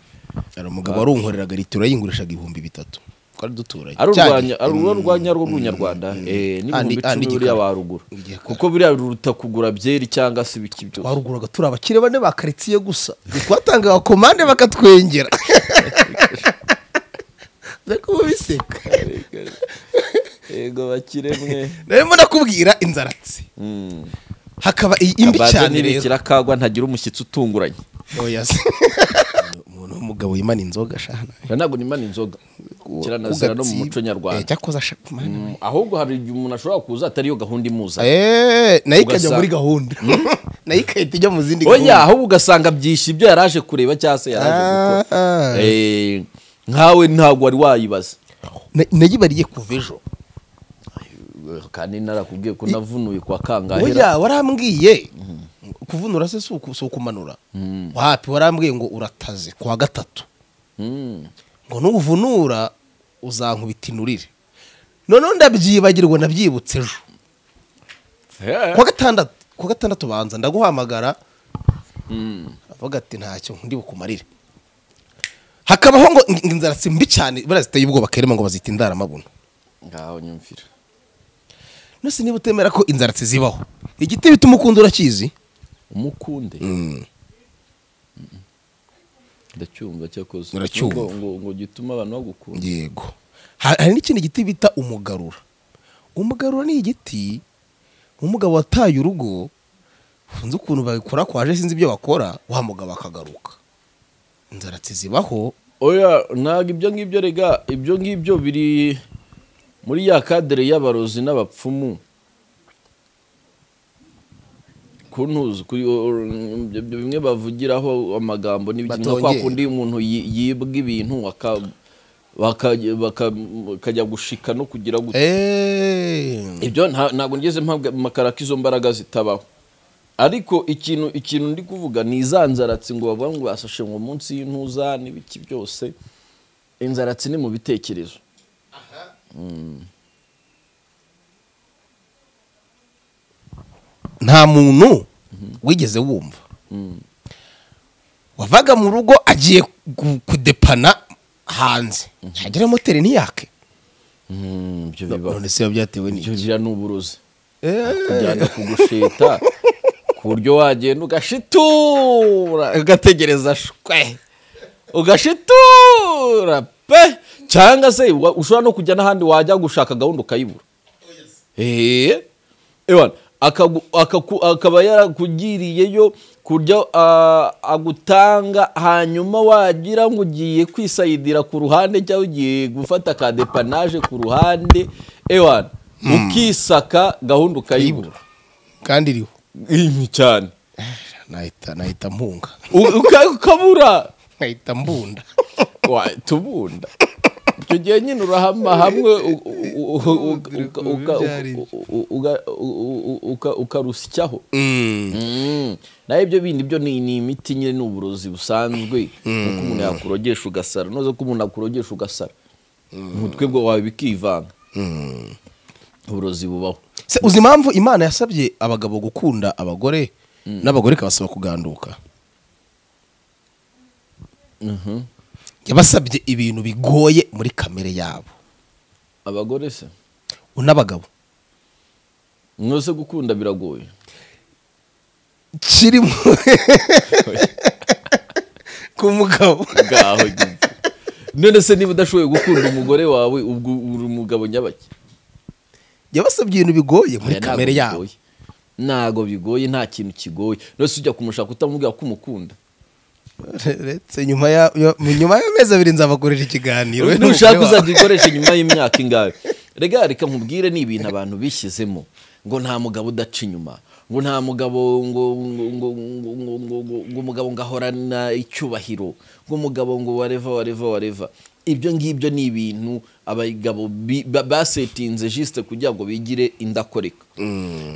hari umugabo warunkoreraga litiro yayingurishaga ibihumbi bitatu twari duturanye ari Cyane. urwanya ari urwo rwanya rwo rw'ubunyarwanda eh n'ibihumbi Andi- andi icumi buriya gikara. warugura Igikara. kuko buriya ruruta kugura byeri cyangwa se ibiki byose waruguraga turi abakire bane ba karitsiye gusa twatangaga komande bakatwengera nako mubiseka yego bakiremwe narimo nakubwira inzaratsi hakaba iyi imbi cyane rero n'ibikirakagwa ntagira umushyitsi utunguranye oya se umuntu w'umugabo yimana inzoga shana Oya, ntabwo nimana inzoga kiranazira no mu muco nyarwanda cyakoze ashakumana Mm, ahubwo hari igihe umuntu ashobora kuza atariyo gahunda imuza Eh, nayo ikajya Ugasanga- muri gahunda nayo ikahita ijya mu zindi oya ahubwo ugasanga byishe ibyo yari aje kureba cyangwa se yari aje gukora Ah, ah. Eh, nkawe ntabwo wari wayibaza Na- nayibariye kuva ejo kandi narakubwiye ko navunuye kwa kangahera oya warambwiye kuvunura se si uku- si ukumanura wapi warambwiye ngo urataze ku wa gatatu Mm. ngo nuvunura uzankubita inurire noneho ndabyibagirwa nabyibutse ejo Eh. kuwa gatandatu kuwa gatandatu banza ndaguhamagara avuga ati ntacyo ndi bukumarire hakabaho ngo ngo inzara si mbi cyane buriya ziteye ubwoba kerema ngo bazita indaramabuno ngaho nyumvira nose niba utemera ko inzara zibaho igiti bita umukundo urakizi umukunde ndacyumva cyakoze Uracyumva. ngo ngo- ngo gituma abantu bagukunda yego Ha- hari n'ikindi giti bita umugarura umugarura ni igiti umugabo wataye urugo sinzi ukuntu babikora ko waje sinzi ibyo bakora wa mugabo akagaruka inzara zibaho oya ntabwo ibyo ngibyo rega ibyo ngibyo biri muri ya kadere y'abarozi n'abapfumu kuntuzi kuri ibyo bimwe bavugiraho amagambo n'ibiki nka kwa Batongera. kundi umuntu yi- yibwa ibintu aka- baka- baka- bakajya gushika no kugira gutya eee ibyo nta- ntabwo ngeze mpabwa amakara ko izo mbaraga zitabaho ariko ikintu ikintu ndi kuvuga ni izanzaratsi ngo bavuga ngo basashe ngo munsi y'intuza n'ibiki byose inzaratsi ni mu bitekerezo nta muntu wigeze wumva wavaga mu rugo agiye ku- kudepana hanze ntagera moteri ntiyake ibyo bibaho none se biba byatewe ibyo n'iki bigira ni uburozi Eh. kujyana kugusheta ku buryo wagenda ugashitura ugategereza shwe ugashitura pe cyangwa se wa- ushobora no kujya n'ahandi wajya gushaka gahunda ukayibura Eh, ewana, akagu- akaku- akaba yarakugiriyeyo kurya ah, agutanga hanyuma wagira ngo ugiye kwisayidira ku ruhande cyangwa ugiye gufata ka depanaje ku ruhande ewana ukisaka gahunda ukayibura kandi iriho inki cyane nahita nahita mpunga U- uka- ukabura nkahita mbunda Wa- tubunda icyo gihe nyine urahama hamwe u- u- u- uka- uka- u- uka- u- u- uka- ukarusyaho Mm. naho ibyo bindi byo ni ni imiti nyine ni uburozi busanzwe kuko umuntu yakurogesha ugasara noze ko umuntu akurogesha ugasara umutwe bwo wawe bikivanga uburozi bubaho Se uzi impamvu imana yasabye abagabo gukunda abagore n'abagore ikabasaba kuganduka yabasabye ibintu bigoye muri kamere yabo abagore se un'abagabo mwese gukunda biragoye kirimo ku mugabo ngaho gizi none se niba udashoboye gukunda umugore wawe ubwo uri umugabo nyabaki yabasabye ibintu bigoye muri Oya, ntabwo kamere yabo bigoye. ntabwo bigoye nta kintu kigoye nose ujya kumushaka utamubwira ko umukunda uretse nyuma ya- ya- mu nyuma y'amezi abiri nzabakorera ikiganiro we nushaka n'umugore wawe. uzajya ukoresha nyuma y'imyaka ingahe rega reka nkubwire ni ibintu abantu bishyizemo ngo nta mugabo udaca inyuma ngo nta mugabo ngo ngo ngo ngo ngo ngo ngo ngo umugabo ngo ahorana icyubahiro ngo umugabo ngo wareva wareva wareva ibyo ngibyo ni ibintu abagabo bi- ba- basetinze jisite kugira ngo bigire indakoreka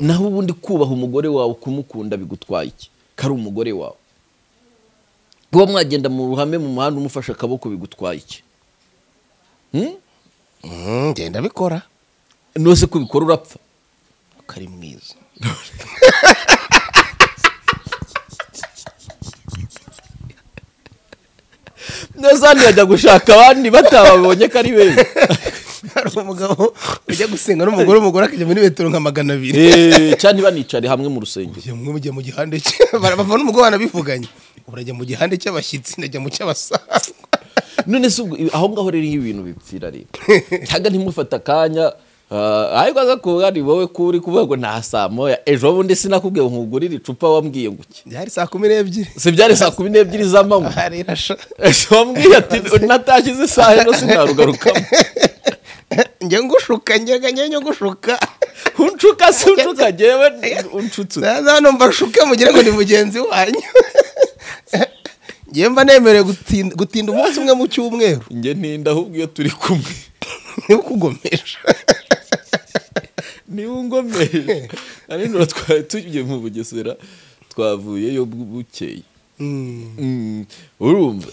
naho ubundi kubaha umugore wawe kumukunda bigutwaye iki kari umugore wawe kuba mwagenda mu ruhame mu muhanda umufashe akaboko bigutwaye iki Mm, genda bikora nose ko ubikora urapfa kari mwiza nose hano yajya gushaka abandi batababonye ko ari beza hari umugabo ujya gusenga n'umugore umugore akajya muri metero nka magana abiri Eh, cyane banicare hamwe mu rusengero Ujya mwe mujya mu gihande cye bava n'umugore wanabivuganye urajya mu gihande cy'abashyitsi ndajya mu cy'abasaza none se ubwo aho ngaho rero iyo ibintu bipfira rero cyangwa ntimufata akanya ah, ariko aza kuvuga ni wowe kuri kuvuga ngo nta saa moya ejo bundi sinakubwiye ngo nkugurire icupa wambwiye ngo iki byari saa kumi n'ebyiri si byari saa kumi n'ebyiri z'amanywa hari irasha ejo wambwiye ati natashye izi saha ejo sinarugarukamo njya ngushuka njyaga njya njya ngushuka unshuka se unshuka njyewe unshutse naza hano mbashuke mugire ngo ni mugenzi wanyu njye mba nemerewe gutinda- gutinda umunsi umwe mu cyumweru njye ntinda ahubwo iyo turi kumwe niwe ukugomeje niba ungomeje ari nura twari tugiye mu bugesera twavuyeyo bu- bukeye Mm, urumva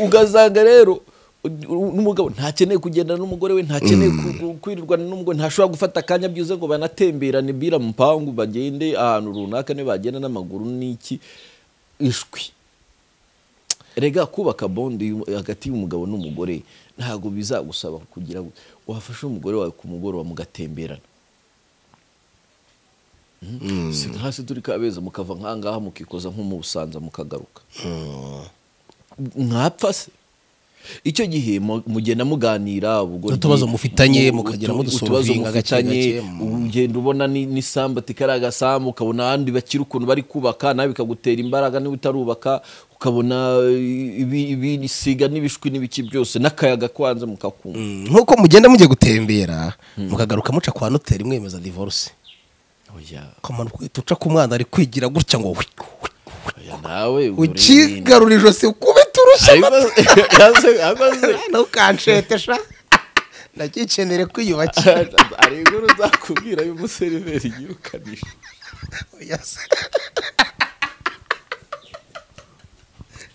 ugasanga rero u- u- n'umugabo ntakeneye kugendana n'umugore we ntakeneye ku- ku- kwirirwana n'umugore ntashobora gufata akanya byiza ngo banatemberane bira mu mpangu bagende ahantu runaka niba bagenda n'amaguru n'iki ishwi rega kubaka bondi y'um- hagati y'umugabo n'umugore ntabwo bizagusaba kugira ngo wafashe umugore wawe ku mugoroba mugatemberana Mm. si hasi turi kabeza mukava nkangaha mukikoza nko mu busanza mukagaruka mwapfa se icyo gihe mu- mugenda muganira ubwo Utubazo ndi- mufitanye, u- mukagira utu- mudusolvinga utubazo gake mufitanye, gake, mm. ugenda ubona ni- n'isambu ati kariya gasambu ukabona abandi bakiri ukuntu bari kubaka nawe bikagutera imbaraga niba utarubaka ukabona eh, ibi- ibisiga n'ibishwi n'ibiki byose n'akayaga kwanze mukakumva nk'uko mugenda mugiye gutembera mukagaruka muca kwa noteri mwemeza divorce Oya, akamaro ko uca ku mwana ari kwigira gutya ngo wi- oya, nawe urinda. ukigarura ijosi ukubita urushyi Ayibaze- yaze- abaze- ntukanshete sha ndakikenere kwiyubakira hari inkuru zakubwira y'umuseriveri yirukanisha Oya se.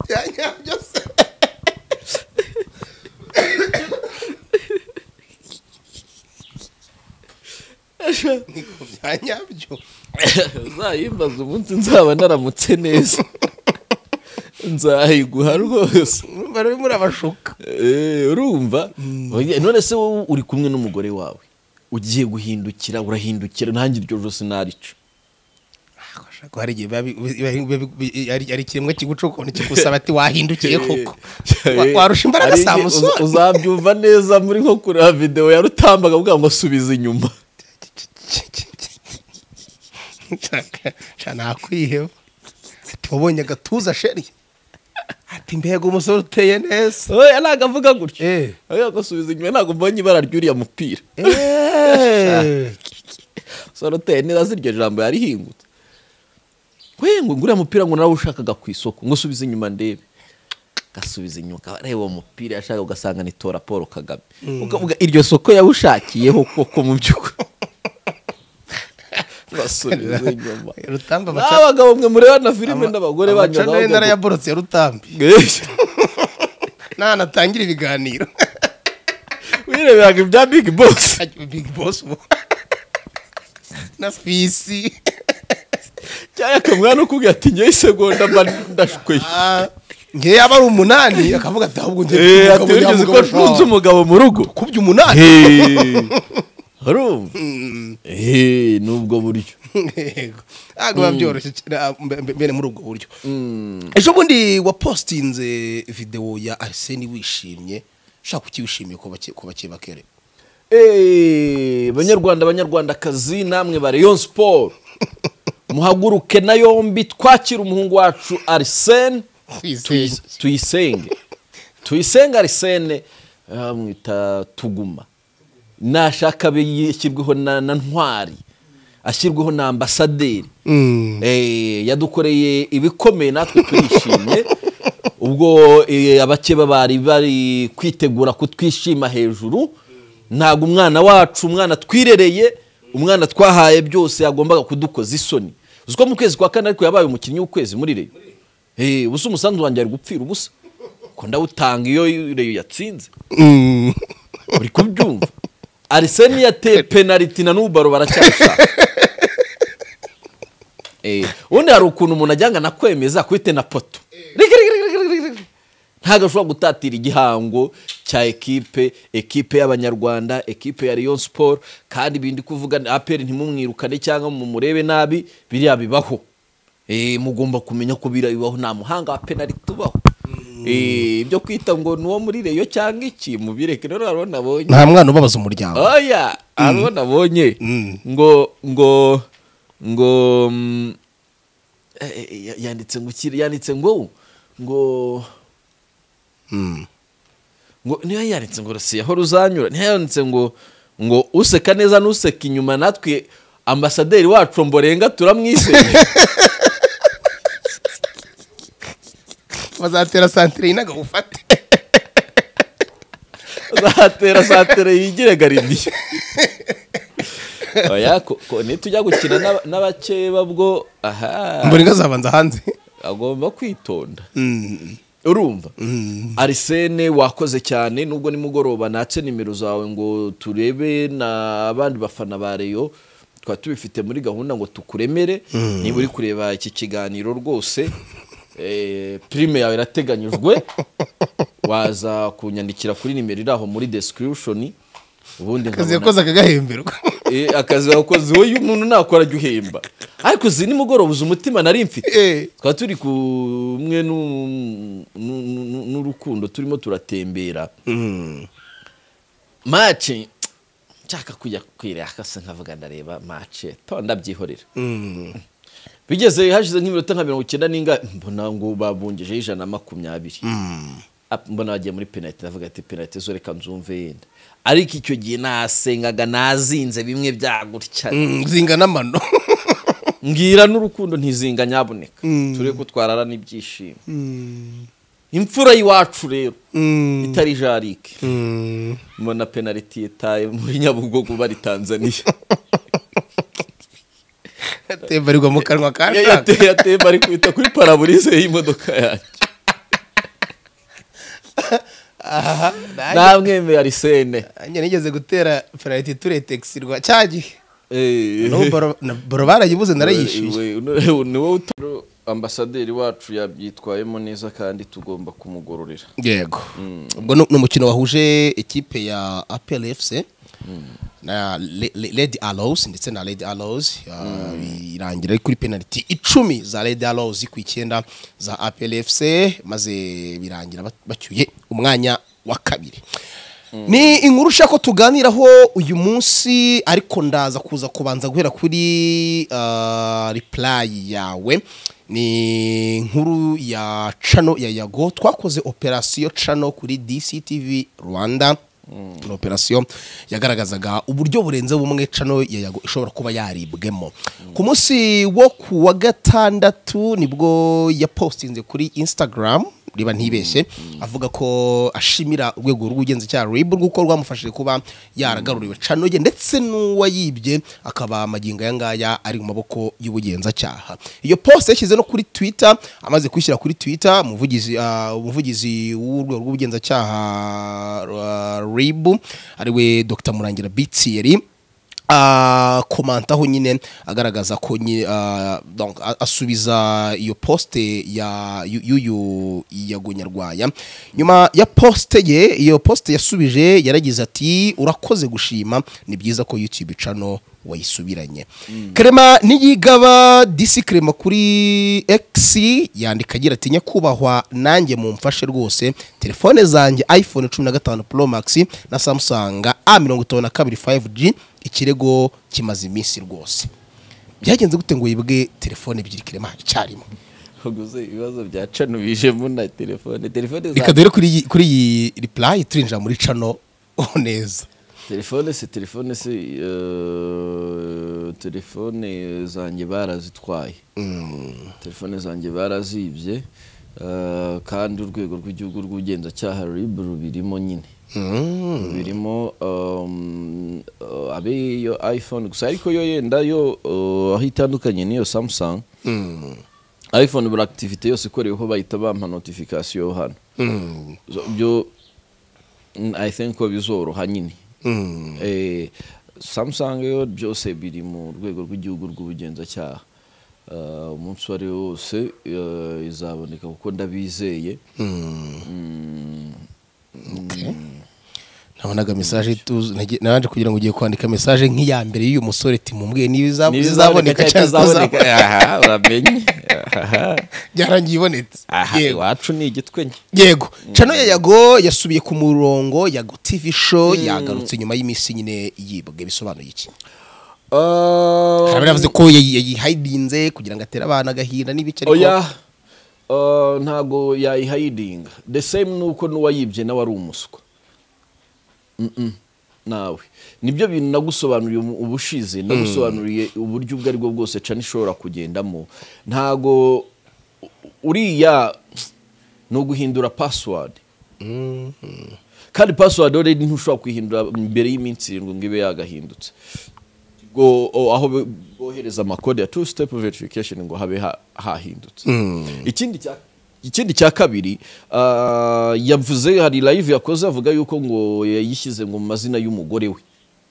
Bya nyabyo se. Ni ku bya nyabyo. uzayimbaza umunsi nzaba naramutse neza nzayiguha rwose Urumva rero muri abashuka Eh, urumva Oye, none se wowe uri kumwe n'umugore wawe ugiye guhindukira urahindukira nanjye iryo josi narica ko hari igihe biba bi- biba- biba- bi- ari ari ikiremwa kiguca ukuntu kigusaba ati wahindukiye koko Wa- warusha imbaraga Hari saa igihe musoni uza- uzabyumva neza muri nko kureba videwo yarutambaga avuga ngo subiza inyuma cana nakwiheba ati wabonye agatuza sheri ati mbega umusore uteye neza oya ntabwo avuga gutyo Eh. avuga ngo subiza inyuma ntabwo mbonye ibara ry'uriya mupira soroteri neza si iryo jambo yarihingutse we ngo nguriya mupira ngo nawe ushakaga ku isoko ngo usubize inyuma ndebe gasubiza inyuma areba uwo mupira yashaka ugasanga ni tora paul kagame ukavuga iryo soko yawushakiyeho koko mu by'ukuri basubiza inyuma rutamba amaca- n'abagabo mwe mureba na filime ama- n'abagore amaca banyuraho nayo narayaborotse ya rutambi nta natangira ibiganiro wireberaga ibya big boss Big Boss ubu na fisi cyangwa akamuha no kubwira ati ngewe isegonda mba ndashukweye ngewe yaba ari umunani akavuga ati ahubwo Eh, njye ati wigeze ko ntunze umugabo mu rugo kubye umunani Eh, urumva Eh, ni ubwo buryo Yego. ntabwo biba byoroshye cyane, ah, mbe- mbe- mbere muri ubwo buryo ejo bundi wapositinze videwo ya ariseni wishimye ushaka ukiwishimiye ko bake- ko bake bakere Eh, banyarwanda banyarwandakazi namwe ba rayon siporo muhaguruke na yombi twakire umuhungu wacu arisene Tuyisenge. tuyisenge tuyisenge arisene bamwita tuguma nashaka abe yashyirweho na na ntwari ashyirweho na ambasaderi Eh, yadukoreye ibikomeye natwe turishimye ubwo eh, abakeba bari bari kwitegura kutwishima hejuru ntabwo umwana wacu umwana twirereye umwana twahaye byose yagombaga kudukoza isoni uzi ko mu kwezi kwa kane ariko yabaye umukinnyi w'ukwezi muri reyo Eh, ubusa umusanzu wanjye ari gupfira ubusa ko ndawutanga iyo reyo yatsinze uri kubyumva ariseni yateye penaliti na n'ubu baro baracyashaka Eh, ubundi hari ukuntu umuntu ajyanga nakwemeza kuite na poto Rigi, rigi, rigi, rigi, rigi, rigi. ntabwo ashobora gutatira igihango cya ekipe ekipe y'abanyarwanda ekipe ya Rayon Sport kandi ibindi kuvuga aperi ntimumwirukane cyangwa mumurebe nabi biriya bibaho Eh, mugomba kumenya ko biriya bibaho nta muhanga wa penaliti ubaho Eh, ibyo kwita ngo ni uwo muri reyo cyangwa iki mubireke rero hariho nabonye nta mwana ubabaza umuryango oya hariho nabonye ngo ngo ngo mm, eh, eh, yanditse ngo iki- yanditse ngo ngo ngo niba yanditse ngo rusiya aho ruzanyura niba yanditse ngo ngo useka neza n'useka inyuma natwe ambasaderi wacu mborenga turamwiseye bazatera santire y'inagawufate zatera satire yigire garidiyo oya ko- ko nitujya gukina n'aba- n'abakeba bwo aha mbona inka zabanza hanze agomba kwitonda urumva arisene wakoze cyane nubwo nimugoroba natse nimero zawe ngo turebe n'abandi bafana ba reyo twaba tubifite muri gahunda ngo tukuremere niba uri kureba iki kiganiro rwose eh, pirime yawe irateganyijwe waza kunyandikira kuri nimero iri aho muri description ubundi akazi nkabona- yakoze akagahemberwa Eh, akazi wakoze wowe iyo umuntu nakora ajya uhemba ariko uzi nimugoroba uzi umutima nari mfite Eh. twaba turi kumwe nu- nu- nu- n'urukundo turimo turatembera mace nshaka kujya kwireka se nkavuga ndareba mace tonda byihorera bigeze hashize nk'iminota nka mirongo icyenda n'ingahe mbona ngo babungejeho ijana na makumyabiri Ap- mbona bagiye muri penaliti ndavuga ati penaliti zo reka nzumve yenda ariko icyo gihe nasengaga nazinze bimwe byagutya Mm, zingana amano mbwira n'urukundo ntizinga nyaboneka turebe ko twararana ibyishimo imfura y'iwacu rero itari jarike Mm. mbona penaliti yitaye muri nyabugogo bari tanzaniya atemberwa mu kanwa ka Ya- shaka. yate- yatemba ari kwita kuri paraburize y'imodoka yanjye namwemeye arisene Nanjye nigeze gutera penaliti turetexirwa cya gihe Eh. N'ubu baro- na- baro barayibuze narayishyuye We- we- ni wowe utora ambasaderi wacu yabyitwayemo neza kandi tugomba kumugororera yego ubwo ni ni umukino wahuje ikipe ya apel fc na Le- Le- lady allows ndetse na lady allows ya- irangira kuri penaliti icumi za lady allows ku icyenda za apel fc maze birangira bat- bacyuye umwanya wa kabiri ni inkuru ushaka ko tuganiraho uyu munsi ariko ndaza kuza kubanza guhera kuri ah, reply yawe ni inkuru ya cano ya yago twakoze operasiyo cano kuri dctv rwanda ni operasiyo yagaragazaga uburyo burenze bumwe cano ya yago ishobora kuba yaribwemo ku munsi wo ku wa gatandatu nibwo yapostinze kuri instagram riba ntibeshye avuga ko ashimira urwego rw'ubugenzacyaha rib rw'uko rwamufashije kuba yaragaruriwe cano ye ndetse n'uwayibye akaba magingo aya ngaya ari mu maboko y'ubugenzacyaha iyo post yashyize no kuri twitter amaze kuyishyira kuri twitter umuvugizi ah, umuvugizi w'urwego rw'ubugenzacyaha rib ariwe dr murangira bitsiyeri ah, komantaho nyine agaragaza ko nyine ah, donc, a- asubiza iyo poste ya yu- y'uyu yagonyarwaya nyuma ya poste ye iyo poste yasubije yaragize ati urakoze gushima ni byiza ko youtube channel wayisubiranye krema niyigaba disi krema kuri x yandika agira ati nyakubahwa nanjye mumfashe rwose telefone zanjye iphone cumi na gatanu pro max na samsung a mirongo itanu na kabiri 5g ikirego kimaze iminsi rwose byagenze gute ngo yibwe telefone ebyiri krema icyarimwe uguze ibibazo bya cano bijemo na telefone telefone za reka dore kuri iyi- kuri iyi reply turinjira muri cano oh, neza telefone se telefone se eh, telefone zanjye barazitwaye telefone zanjye barazibye eh, kandi urwego rw'igihugu rw'ubugenzacyaha rib rubirimo nyine rubirimo um, eh, abe iyo iphone gusa ariko yo yenda yo eh, aho itandukanye n'iyo samsung iphone buri activité yose ikoreweho bahita bampa notification hano So, byo mm, i think ko bizoroha nyine Eh, samsung yo byose biri mu rwego rw'igihugu rw'ubugenzacyaha Eh, umunsi uwo ari wo wose eh, izaboneka kuko ndabizeye Mm, Okay. nabonaga mesaje tu- nage- naje kugira ngo ugiye kwandika mesaje nk'iya mbere y'uyu musore ati mumbwiye niba izab- niba izaboneka cyangwa itazaboneka itazaboneka aha uramenye aha byarangiye ibonetse aha Yego. iwacu ni igitwenye yego cano ya yago yasubiye ku murongo yago tv show yagarutse nyuma y'iminsi nyine yibwe bisobanuye iki harabura yavuze ko yayi- yayihayidinze kugira ngo atere abana agahinda n'ibiki ariko oya eh, ntago yayihayidinga the same nuko n'uwayibye nawe ari umuswa Mm-mm, nawe nibyo bintu nagusobanuriye umu- ubushize nagusobanuriye uburyo ubwo aribwo bwose cana ishobora kugendamo ntago uriya ni uguhindura password kandi password already ntushobora kuyihindura mbere y'iminsi irindwi ngo ibe yagahindutse ngo o- aho bo- bohereza amakode ya two step verification ngo habe ha- hahindutse ikindi cya ikindi cya kabiri ah, yavuze hari live yakoze avuga yuko ngo yayishyize ngo mu mazina y'umugore we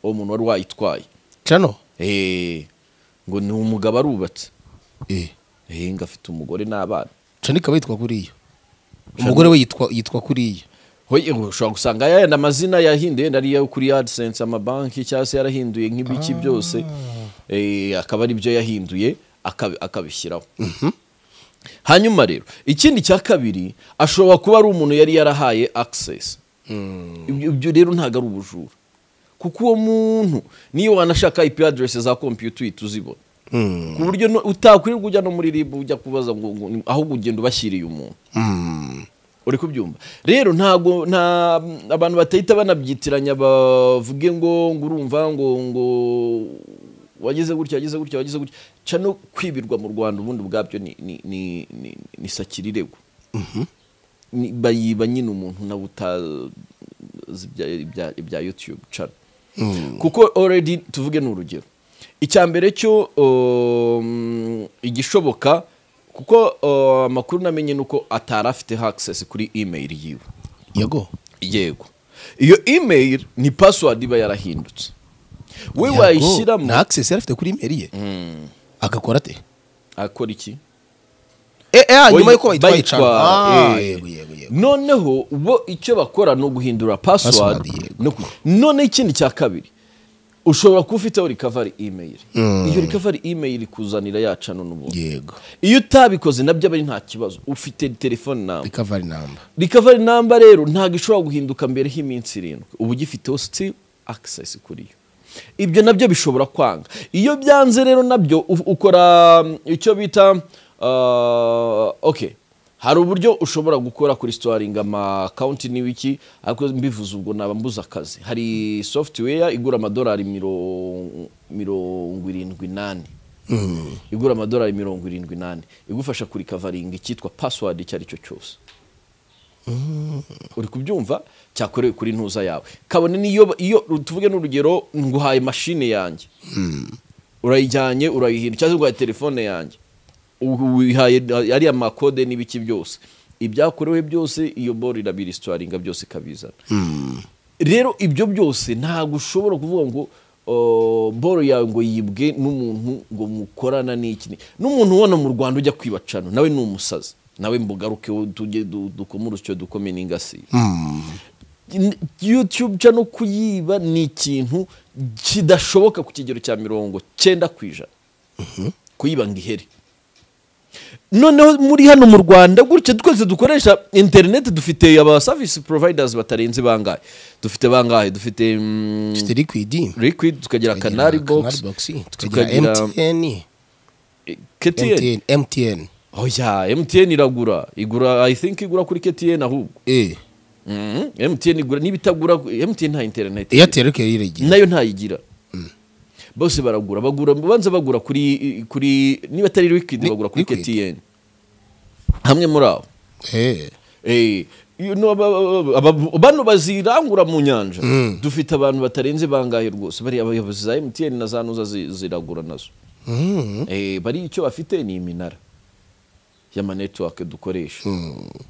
uwo muntu wari wayitwaye cano Eh, ngo ni umugabo arubatse Eh, Eh, ngo afite umugore n'abana cano ikaba yitwa kuriya umugore we yitwa yitwa kuriya Hoye, ushobora gusanga yayandi amazina yahinduye yenda ariyo kuri AdSense amabanki cyangwa se yarahinduye nk'ibiki byose eh, akaba ari byo yahinduye akabi- akabishyiraho hanyuma rero ikindi cya kabiri ashobora kuba ari umuntu yari yarahaye access Ibyo- ibyo rero ntabwo ari ubujura kuko uwo muntu niyo wanashaka IP address za computer uhita uzibona ku buryo no- utakwirirwa ujya no muri RIB ujya kubaza ngo ngo- ahubwo ugenda ubashyiriye umuntu uri kubyumva rero ntago nta abantu batahita banabyitiranya bavuge ngo ngo urumva ngo ngo wagize gutya wagize gutya wagize gutya ca no kwibirwa mu rwanda ubundi ubwabyo ni ni ni ni, ni sakirirego Ni- bayiba nyine umuntu nawe utazi ibya- ibya- ibya youtube channel kuko already tuvuge ni urugero icya mbere cyo um, igishoboka kuko uh, amakuru namenye ni uko atari afite access kuri email yiwe yago yego iyo email ni password iba yarahindutse we Yago, wayishyiramo nta access yari afite kuri imeri ye agakora ate akora iki Eh, eh, ah, nyuma Oyi- y'uko bayitwaye cano bayitwara, Ah, eh. yego yego yego noneho bo icyo bakora ni uguhindura password Password, yego. no ku- noneho ikindi cya kabiri ushobora kuba ufiteho recovery email iyo recovery email ikuzanira yacano n'ubundi yego iyo utabikoze nabyo aba ari nta kibazo ufite telefone nawe recovery number recovery number rero ntabwo ishobora guhinduka mbere y'iminsi irindwi uba ugifiteho still access kuri yo ibyo nabyo bishobora kwanga iyo byanze rero nabyo u- ukora um, icyo bita uh, okay hari uburyo ushobora gukora kuri storing ama account n'ibiki ariko mbivuze ubwo naba mbuze akazi hari software igura amadolari miro- mirongo irindwi n'ane igura amadolari mirongo irindwi n'ane igufasha kurikavaringa icyitwa password icyo ari cyo cyose uri kubyumva cyakorewe kuri ntuza yawe kabone niyo iyo tuvuge n'urugero nguhaye mashine yanjye urayijyanye urayihindura cyangwa se uguhaye telefone yanjye u- wihaye ariya makode n'ibiki byose ibyakorewe byose iyo boro irabira isitwaringa byose ikabizana rero ibyo byose ntabwo ushobora kuvuga ngo o, boro yawe ngo yibwe n'umuntu ngo mukorana n'iki n'umuntu ubona mu rwanda ujya kwiba cano nawe ni umusazi nawe mbugaruke wowe tujye du- dukomure utyo dukome n'ingasiye N- youtube cano kuyiba ni ikintu kidashoboka ku kigero cya mirongo cyenda ku ijana kuyiba ngo ihere noneho muri hano mu rwanda gutya twese dukoresha interineti dufite aba savisi providers batarenze bangahe dufite bangahe dufite mm, dufite liquidi liquid tukagira canari box tukagira mtn eh, ktn MTN, MTN. oya mtn iragura igura i think igura kuri ktn ahubwo Eh, Mhm, mtn igura n'ibitagura mtn nta interineti Airtel reka yiregera. nayo ntayigira bose baragura bagura banza bagura kuri kuri niba atari liquid Ni- bagura kuri liquid. ktn hamwe muri abo Eh, Eh, you know, aba- aba- aba- bano bazirangura mu nyanja dufite abantu batarenze bangahe rwose bari abayobozi za mtn na za nuza zi- ziragura nazo mhm. Eh, bari icyo bafite ni iminara y'amanetiwake dukoresha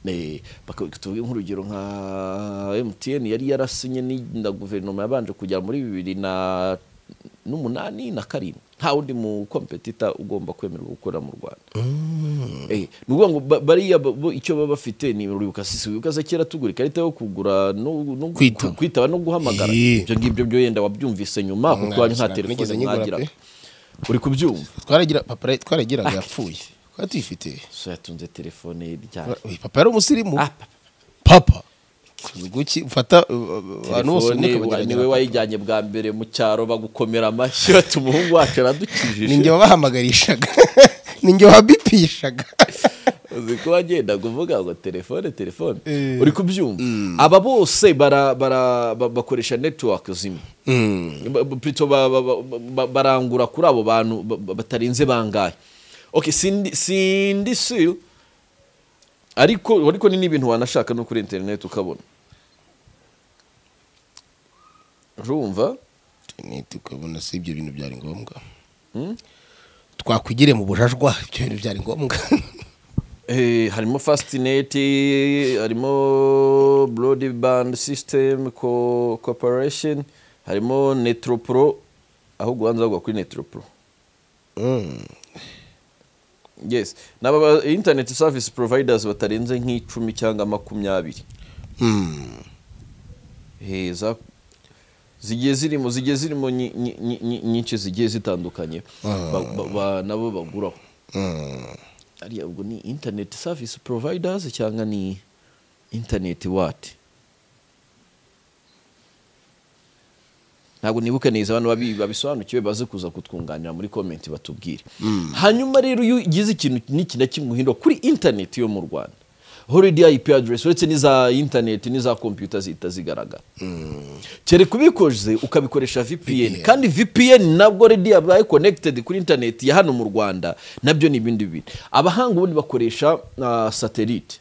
Eh, baka- tuvuge nk'urugero nka mtn yari yarasinye ni- na guverinoma yabanje kugera muri bibiri na n'umunani na karindwi nta wundi mu kompetita ugomba kwemerwa gukorera mu rwanda Eh, ni ukuvuga ngo ba- bariya bo- bo icyo baba bafite ni uribuka sisi wibuka se kera tugura ikarita yo kugura no, no Kwitaba. kwitaba no guhamagara Eh. ibyo ngibyo byo yenda wabyumvise nyuma kuko wanyu nta Mwabisanga, nigeze telefone nyigura mwagiraga pe. uri kubyumva Twaragira papa twaragiraga yapfuye. Kwa tuyifite. so yatunze telefone ye ryari Oya, Papa yari umusirimu. Ah, Papa. papa, Guki ufata uh, uh, abantu bose telefone niko wa- bagerageza. niwe wayijyanye bwa mbere mu cyaro bagukomera amashyi bati umuhungu wacu ninjye aradukijije wabahamagarishaga ninjye wabipishaga uzi ko wagenda kuvuga ngo telefone telefone Eh. uri kubyumva aba bose bara- bara- ba- bakoresha netiwake zimwe Ba- ba- plutôt ba- ba- ba- ba- barangura kuri abo bantu ba- ba- batarenze bangahe okay sindi sindi sure ariko ariko ni n'ibintu wanashaka no kuri internet ukabona urumva interineti ukabona si ibyo bintu byari ngombwa twakwigire mu bujajwa ibyo bintu byari ngombwa Eh, harimo fastnet harimo broadband system co corporation harimo netropro aho guhanza bagwa kuri netropro Mm. yes n'aba internet service providers batarenze nk'icumi cyangwa makumyabiri Mm. Eh, za- zigiye zirimo zigiye zirimo nyi- nyi- nyi- nyi- nyinshi zigiye zitandukanye ba- ba- ba- nabo baguraho Mm. ariya ubwo ni internet service providers cyangwa ni internet what ntabwo nibuka neza abantu babi- babisobanukiwe baze kuza kutwunganira muri comment batubwire hanyuma rero iyo ugize ikintu n'iki na kimwe uhindura kuri internet yo mu rwanda horidi ip address uretse n'iza internet n'iza computer zihita zigaragara kereka ubikoze ukabikoresha vpn VPN. kandi vpn nabwo redi yabaye connected kuri internet ya hano mu rwanda nabyo ni ibindi bintu abahanga ubundi bakoresha ah, satellite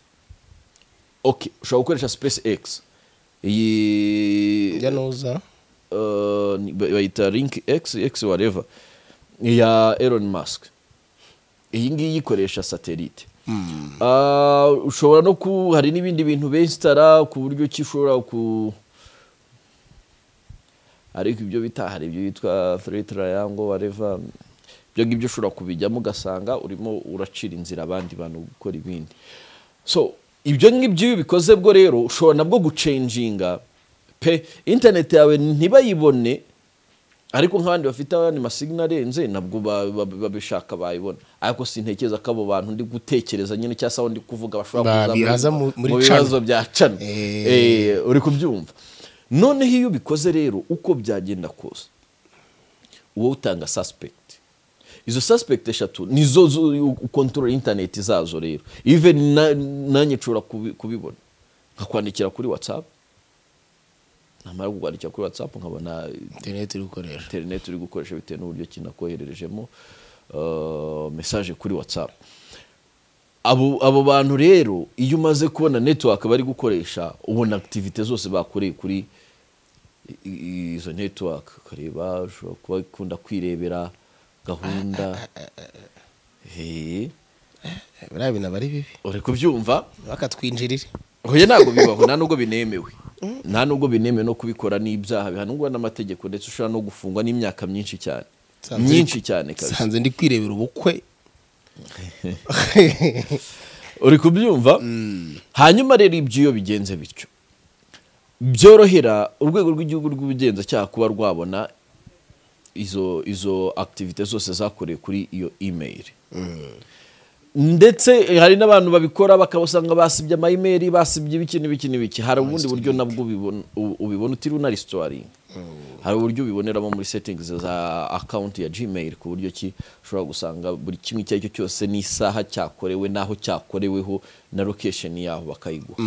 okay ushobora gukoresha space x iyi njya nuza uh, ni- ba- bayita link x x whatever ya Elon Musk iyi ngiyi ikoresha satellite Ah, ushobora no ku hari n'ibindi bintu benstara ku buryo ki ushobora ku ariko ibyo bita hari ibyo bitwa three triangle whatever ibyo ngibyo ushobora kubijyamo ugasanga urimo uracira inzira abandi bantu gukora ibindi so ibyo ngibyo iyo ubikoze bwo rero ushobora nabwo gucenjinga pe interineti yawe ntibayibone ariko nk'abandi bafite ayandi masignal arenze nabwo ba- ba- babishaka bayibona ariko sintekereza ko abo bantu ndi gutekereza nyine cyangwa se aho ndi kuvuga bashobora Babihaza kuza mu- muri mu cano. bibazo bya cano Eh. Eh, uri kubyumva noneho iyo ubikoze rero uko byagenda kose wowe utanga suspect izo suspect eshatu nizo zo- ukontorora interineti zazo rero even na- nanjye nshobora kubi- kubibona nkakwandikira kuri whatsapp namara kukwandikira kuri whatsapp nkabona interineti iri gukoresha interineti uri gukoresha bitewe n'uburyo kinakohererejemo uh, message kuri whatsapp abo, abo bantu rero iyo umaze kubona network bari gukoresha ubona activite zose bakoreye kuri i- i- izo network ukareba ushobora kuba ikunda kwirebera gahunda Eh, biriya bintu aba ari bibi uri kubyumva bakatwinjirira oya ntabwo bibaho nta nubwo binemewe nta nubwo binemewe no kubikora n'ibyaha bihanirwa n'amategeko ndetse ushobora no gufungwa n'imyaka myinshi cyane Sanze- myinshi cyane kabisa sanze ndi kwirebera ubukwe uri kubyumva hanyuma rero ibyo iyo bigenze bityo byorohera urwego rw'igihugu rw'ubugenzacyaha kuba rwabona izo izo akitivite zose zakorewe kuri iyo imeyiri ndetse hari n'abantu babikora bakabasanga basibye amayimeri basibye ibiki n'ibiki n'ibiki hari ubundi buryo nabwo ubibona- u- ubibona utiriwe unarisitoringa hari uburyo ubiboneramo muri setingizi za akawunti ya gmail ku buryo ki ushobora gusanga buri kimwe icyo ari cyo cyose n'isaha cyakorewe n'aho cyakoreweho na lokesheni yaho bakayiguha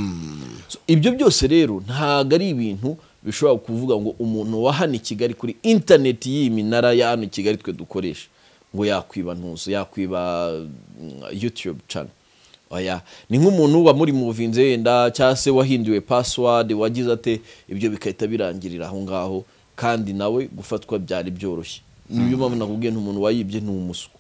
So, ibyo byose rero ntabwo ari ibintu bishobora kuvuga ngo umuntu wa hano i kigali kuri interineti y'iyi minara ya hano i kigali twe dukoresha ngo yakwiba ntuzo yakwiba mm, youtube channel oya ni nk'umuntu wamuri muvinze yenda cyangwa se wahinduwe password wagize ate ibyo bigahita birangirira aho ngaho kandi nawe gufatwa byari byoroshye niyo mpamvu nakubwiye ntumuntu wayibye ni umuswa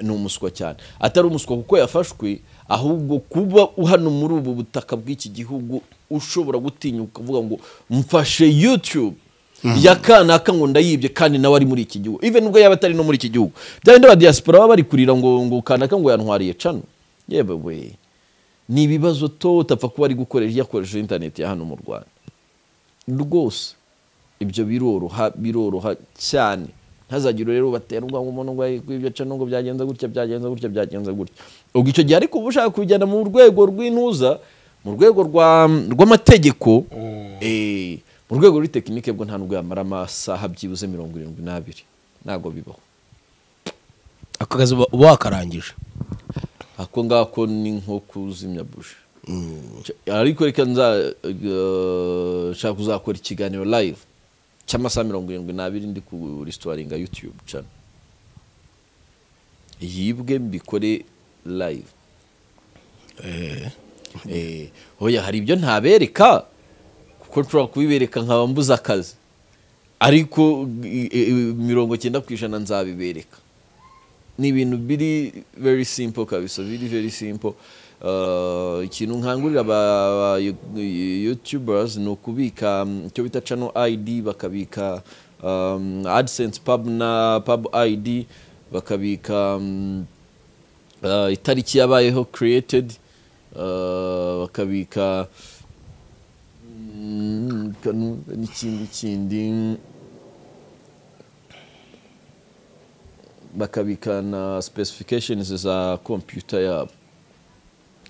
ni umuswa cyane atari umuswa kuko yafashwe ahubwo kuba hano muri ubu butaka bw'iki gihugu ushobora gutinyuka ukavuga ngo mfashe youtube ya kanaka ngo ndayibye kandi nawe ari muri iki gihugu even ubwo yaba atari no muri iki gihugu bya bindi ba diaspora baba bari kurira ngo ngo kanaka ngo yantwariye cano yewe we ni ibibazo to utapfa kuba ari gukoresha yakoresheje internet ya hano mu rwanda rwose ibyo biroroha biroroha cyane ntazagire rero batera ubwanwa umuntu ngo ibyo aca nubwo byagenze gutya byagenze gutya byagenze gutya ubwo icyo gihe ariko uba ushaka kubijyana mu rwego rw'intuza mu rwego rwa- rw'amategeko eh, mu rwego rw'itekinike bwo nta nubwo yamara amasaha byibuze mirongo irindwi n'abiri ntabwo bibaho ako kazi uba uba wakarangije ako ngako ni nko kuzimya buji ariko reka nza eh, nshaka kuzakora ikiganiro live cy'amasaha mirongo irindwi n'abiri ndi ku resitoringa youtube channel yibwe mbikore live Eh, oya hari ibyo ntabereka kuko nshobora kubibereka nkaba mbuze akazi ariko i- i- mirongo cyenda ku ijana nzabibereka ni ibintu biri very simple kabisa biri very simple Uh, ikintu nkangurira aba aba- youtubers ni ukubika mm, icyo bita channel id bakabika um, adsense pub na pub id bakabika mm, uh, itariki yabayeho created uh, bakabika mm, kanu- n'ikindi kindi bakabika na specifications za computer yabo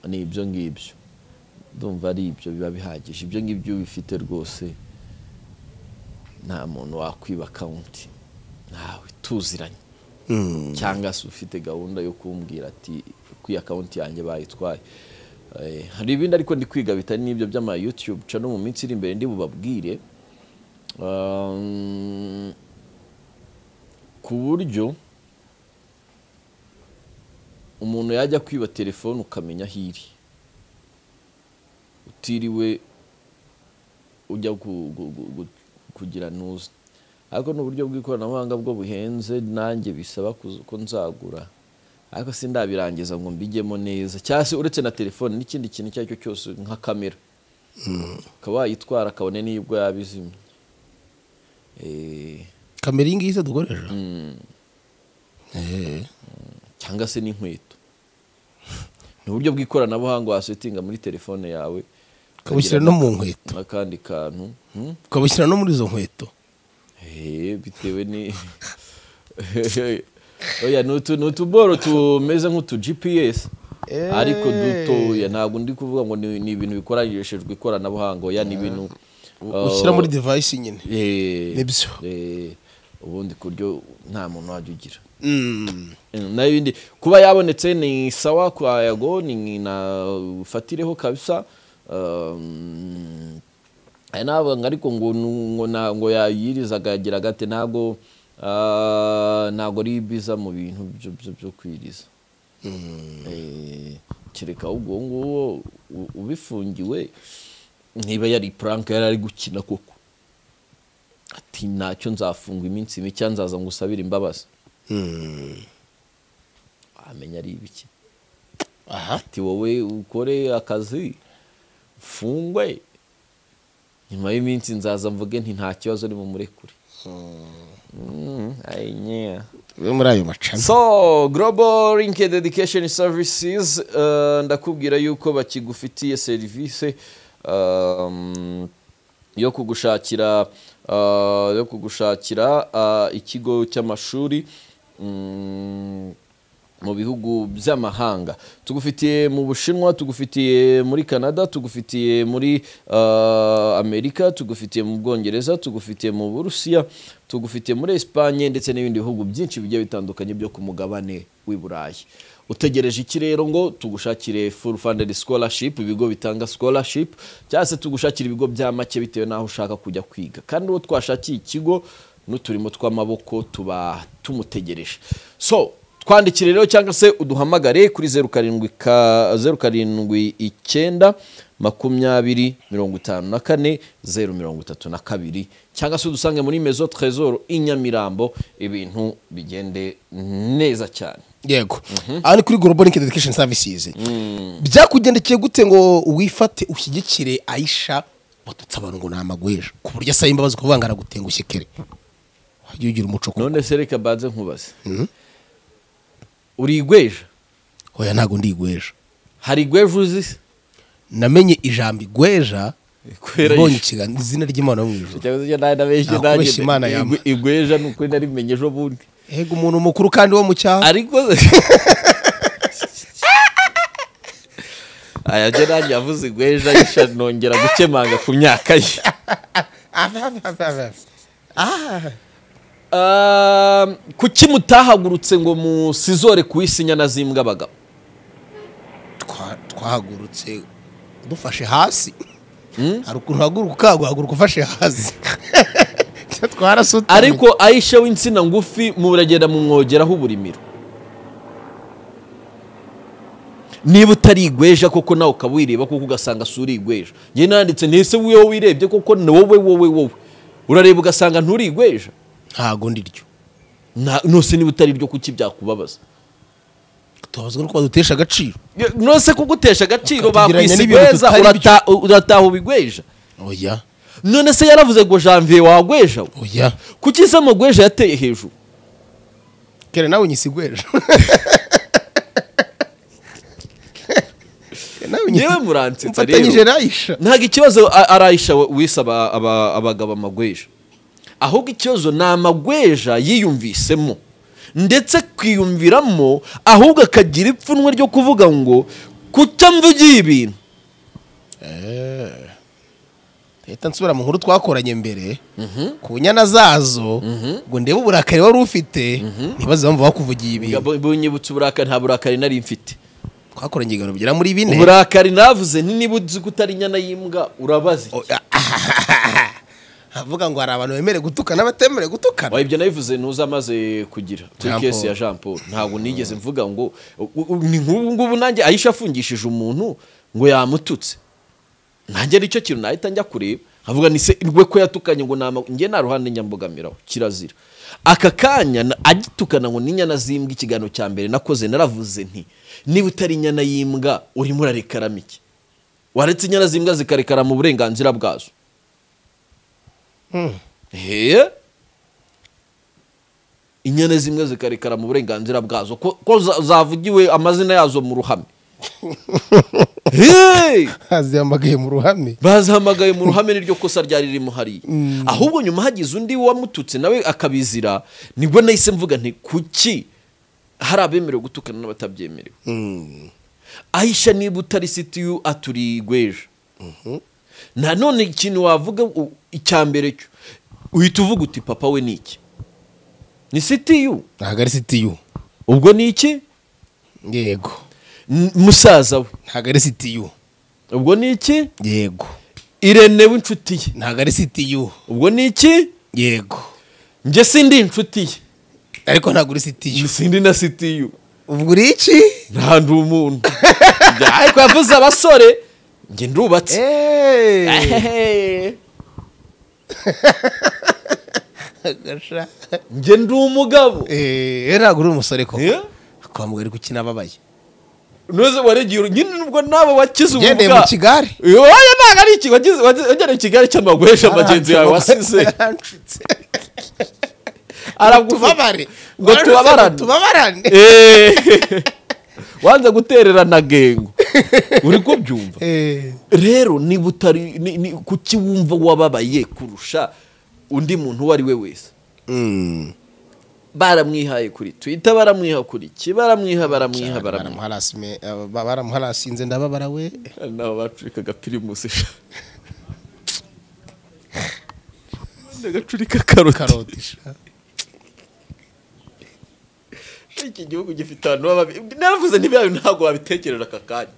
ni ibyo ngibyo ndumva ari ibyo biba bihagije ibyo ngibyo bifite rwose nta muntu wakwiba akawunti ntawe tuziranye cyangwa se ufite gahunda yo kumbwira ati kuyi akawunti yanjye bayitwaye Eh, hari ibindi ariko ndi kwiga bitari n'ibyo by'ama youtube channel mu minsi iri imbere ndi bubabwire Um, ku buryo umuntu yajya kwiba telefone ukamenya aho iri utiriwe ujya ku- ku- ku- ku- kugira ntuzi ariko ni uburyo bw'ikoranabuhanga bwo buhenze nanjye bisaba kuz- ko nzagura ariko sindabirangiza ngo mbijyemo neza cyangwa se uretse na telefone n'ikindi kintu icyo ari cyo cyose nka kamera ukaba wayitwara akabone n'ibwo yabizimye Eh, kamera iyi ngiyi se dukoresha cyangwa se n'inkweto ni uburyo bw'ikoranabuhanga wasetinga muri telefone yawe ukabushyira no mu nkweto n'akandi kantu hmm? ukabushyira no muri izo nkweto Eh, bitewe ni oya ni utu- ni utuboro tumeze nk'utu gps ariko dutoya ntabwo ndi kuvuga ngo ni ni ibintu bikoreshejwe ikoranabuhanga oya ni ibintu uh, ushyira muri device nyine eh, Nibyo. eh, ubundi ku buryo nta muntu wajya ugira Mm. na ibindi kuba yabonetse ni sawa kwa yago ni na fatireho kabisa um, nabanga ariko ngo nu- ngo na- ngo yayirizaga yagira gate ntabwo ah, ntabwo ari biza mu bintu byo- byo- byo kwiriza Eh, kereka ubwo nguwo u- ubifungiwe niba yari puranka yari ari gukina koko ati ntacyo nzafungwa iminsi mike nzaza ngo usabire imbabazi Mm. amenya ari ibiki aha ati wowe ukore akazi mfungwe nyuma y'iminsi nzaza mvuge nti nta kibazo uri bumurekure Mm, ay, yeah. yo muri ayo macana so global linked education services uh, ndakubwira yuko bakigufitiye serivisi um, yo kugushakira uh, yo kugushakira uh, ikigo cy'amashuri mm, mu bihugu by'amahanga tugufitiye mu bushinwa tugufitiye muri canada tugufitiye muri uh, amerika tugufitiye mu bwongereza tugufitiye mu burusiya tugufitiye muri esipanye ndetse n'ibindi bihugu byinshi bigiye bitandukanye byo ku mugabane w'i burayi utegereje iki rero ngo tugushakire full funded scholarship ibigo bitanga scholarship cyangwa se tugushakire ibigo bya make bitewe n'aho ushaka kujya kwiga kandi uwo twashakiye ikigo n'uturimo tw'amaboko tuba tumutegereje so twandikire rero cyangwa se uduhamagare kuri zeru karindwi ka zeru karindwi icyenda makumyabiri mirongo itanu na kane zeru mirongo itatu na kabiri cyangwa se udusange muri mezo trezoro i nyamirambo ibintu bigende neza cyane yego aha ni kuri global linked education services byakugendekeye gute ngo wifate ushyigikire ayisha watutse abantu ngo ni amagweja ku buryo asaba imbabazi kuvuga ngo aragutengushye kere wajya ugira umuco kuko none se reka banze nkubaze urigweja oya ntabwo ndi igweja hari igweja uzi se namenye ijambo igweja Ikwera mbonye yishe. ikiganza izina ry'imana yo mu ijuru cyangwa se icyo nari nabeshye Nta nanjye kubeshya Imana yampa. igwe- igweja ni ukuri narimenye ejo bundi hega umuntu mukuru kandi wo mu cyaha ariko aya jya nanjye yavuze igweja yisha nongera gukemanga ku myaka ye Ah, kuki mutahagurutse ngo musizore kuwisinya na zimbwa abagabo Twa- twahagurutse dufashe hasi hari ukuntu uhaguruka ukaguhaguruka ufashe hasi twarasutamye ariko ayisha w'insina ngufi muragenda mumwogeraho uburimiro niba utari igweja koko nawe ukaba wireba kuko ugasanga si uri igweja njye nanditse ntese wowe wirebye koko ni wowe wowe wowe urareba ugasanga nturi igweja ntago ndiryo Na- nose niba utari ryo kuki byakubabaza tubabazwa no kuba dutesha agaciro nose kugutesha agaciro Bakatugereranya bakwisi n'ibintu igweza tutari byo. urata- urataha ubigweja oya none se yaravuze ngo janvier wagweja we. oya kuki se amagweja yateye hejuru kera nawe nyisigweje Njyewe murantitsa rero. mfatanyije nayisha ntabwo ikibazo a- arayisha we- wise aba- aba- abagabo amagweja ahubwo ikibazo ni amagweja yiyumvisemo ndetse akiyumviramo ahubwo akagira ipfunwe ryo kuvuga ngo kuki mvugiye ibintu leta nsubira mu nkuru twakoranye mbere ku nyana zazo ngo ndebe uburakari wari ufite ntibaze bamva bakuvugiye ibintu Ngabo- bunyibutsa uburakari nta burakari nari mfite twakoranye ibiganiro bigera muri bine uburakari navuze ni niba uzi ko utari inyana y'imbwa urabaze iki? avuga ngo hari abantu bemerewe gutukana n'abatemerewe gutukana Oya, ibyo nabivuze ntuza amaze kugira Jean kuri kesi ya Paul. jean paul ntabwo nigeze mvuga ngo u- u- ni nk'ubu ngubu nanjye ayisha afungishije umuntu ngo yamututse nanjye nicyo kintu nahita njya kureba nkavuga ni se rwe ko yatukanye ngo nama njye nta ruhande nyambogamiraho kirazira aka kanya na- agitukana ngo n'inyana z'imbwa ikiganiro cya mbere nakoze naravuze nti niba utari inyana y'imbwa urimo urarekaram iki waretse inyana z'imbwa zikarekara mu burenganzira bwazo Ehe. inyana zimwe zikarekara mu burenganzira bwazo ko, ko za- zavugiwe amazina yazo mu ruhame Hey! hazihamagaye mu ruhame bazahamagaye mu ruhame niryo kosa ryari ririmo hariya ahubwo nyuma hagize undi wamututse nawe akabizira nibwo nahise mvuga nti kuki hari abemerewe gutukana n'abatabyemerewe ahisha niba utari sitiyu aturiye igweja nanone ikintu wavuga u- icya mbere cyo uhita uvuga uti papa we ni iki ni sitiyu ntabwo ari sitiyu ubwo ni iki yego N- musaza we ntabwo ari sitiyu ubwo ni iki yego irene w'inshuti ye ntabwo ari sitiyu ubwo ni iki yego njye sindi inshuti ye ariko ntabwo uri sitiyu sindi na sitiyu ubwo uri iki nta ndi umuntu Njye, ariko yavuze abasore njye ndubatse Ehehe. Gasha. njye ndi umugabo Eh, ntabwo uri umusore ko Eh? kwa mugari kuki nababaye ntuze waregera nyine nubwo nabo wakize ubumuga Ugendeye mu Kigali. wowe ntabwo ari iki wagize- wagize- wagereye i kigali cyangwa guhesha bagenzi bawe wasize Warancutse. aragufata tubabare ngo Warancutse ngo tubabarane tubabarane Eh. wanze gutererana gengo uri kubyumva Eh. rero niba utari ni- ni- kuki wumva wababaye kurusha undi muntu uwo ari we wese Mm. baramwihaye kuri twita baramwiha kuri iki baramwiha baramwiha baramwiha Baramuharasime- eh, ba- baramuharasinze ndababara we hari n'abo bacurika agapirimusi agacurika karoti karoti sha. iki gihugu gifite abantu babi naravuze ntibiyayo ntabwo wabitekerera aka kanya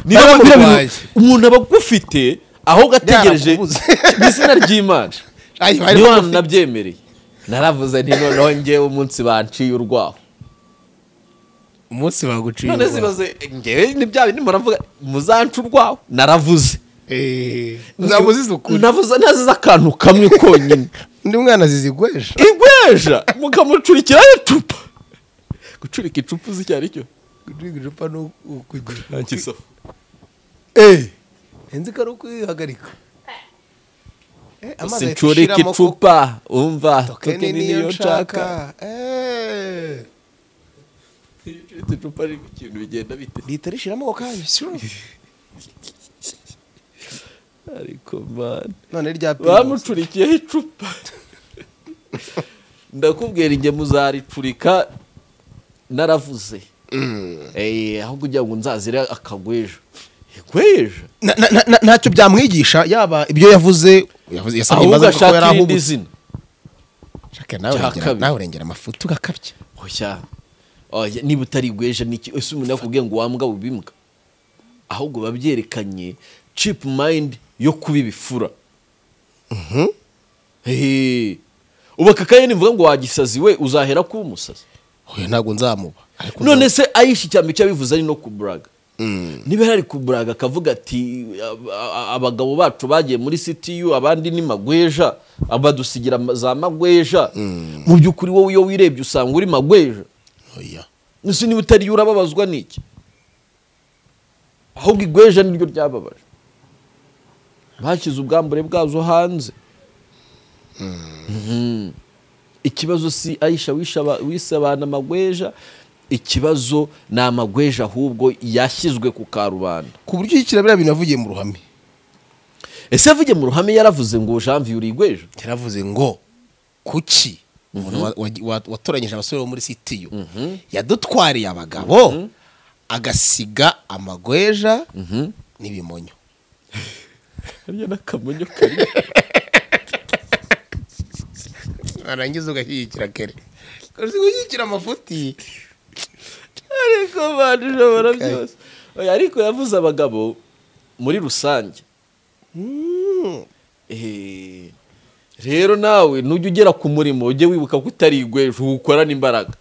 Baramubaye. Niyo mpamvu umuntu aba agufite aho gategereje Yarakubuze. mu izina ry'imana Ayi, bari niyo hantu bagufite. nabyemereye naravuze nti noneho ngewe umunsi banciye urwaho umunsi baguciye none urwa. zibaze ngewe ni bya bindi muravuga muzanca urwaho naravuze Eh, nzabuze isuku navuze nazize akantu kamwe konyine undi mwana zizigwesha igweja mukamucurikira icupa gucurika icupa uzi icyo ari cyo gucika icupa ni ukugira ntakiso nzi ko ari ukwihagarika Eh, amazi ahita sincurika ashiramo kuko- icupa umva Tokeni tokeni niyo nshaka Eh, icuritse icupa ari ikintu bigenda bite rihita rishiramo ako kanya sure. ariko man none rya Primus. bamucurikiyeho icupa ndakubwira inge muzaricurika naravuze Eh, aho kugira ngo nzazire akagwejo igweja Na- na- na- na- ntacyo byamwigisha yaba ibyo yavuze yavuze yasabye ahubwo imbabazi kuko yari ashaka irindi ahubutse zina Shaka, nawe Cya urengera- kabiri. nawe urengera amafuti ugakabya oya oya niba utari igweja niki ese umuntu yakubwiye ngo wambwa bubimbwa ahubwo babyerekanye cipu mayindi yo kuba ibifura hehe ubu aka kaye nivuga ngo wagisazi we uzahera kuba umusazi oya ntabwo nzamuba ariko none nzamuba. se ayishi cyane icyo yabivuze ari no kuburaga niba yari ari kuburaga akavuga ati "A- a- abagabo bacu bagiye muri ctu abandi ni magweja badusigira ama- za magweja mu by'ukuri wowe iyo wirebye usanga uri magweja oya ese niba utariye urababazwa n'iki ahubwo igweja niryo ryababaje bashyize ubwambure bwazo hanze Mhm. ikibazo si ayisha wishaba- wisabana amagweja ikibazo ni amagweja ahubwo yashyizwe ku karubanda ku buryo yikira biriya bintu yavugiye mu ruhame ese avuge mu ruhame yaravuze ngo janvier uri igweja yaravuze ngo kuki umuntu wa- wa- wa- watoranyije abasore bo muri sitiyu yadutwariye abagabo agasiga amagweja n'ibimonyo hariya n'akamonyo kari warangiza ugashyigikira kere uzi gushyigikira amafuti ariko bantu ushobora byose Oya, ariko yavuze abagabo muri rusange Eh, rero nawe nujya ugera ku murimo ujye wibuka ko utari igweje uwukorana imbaraga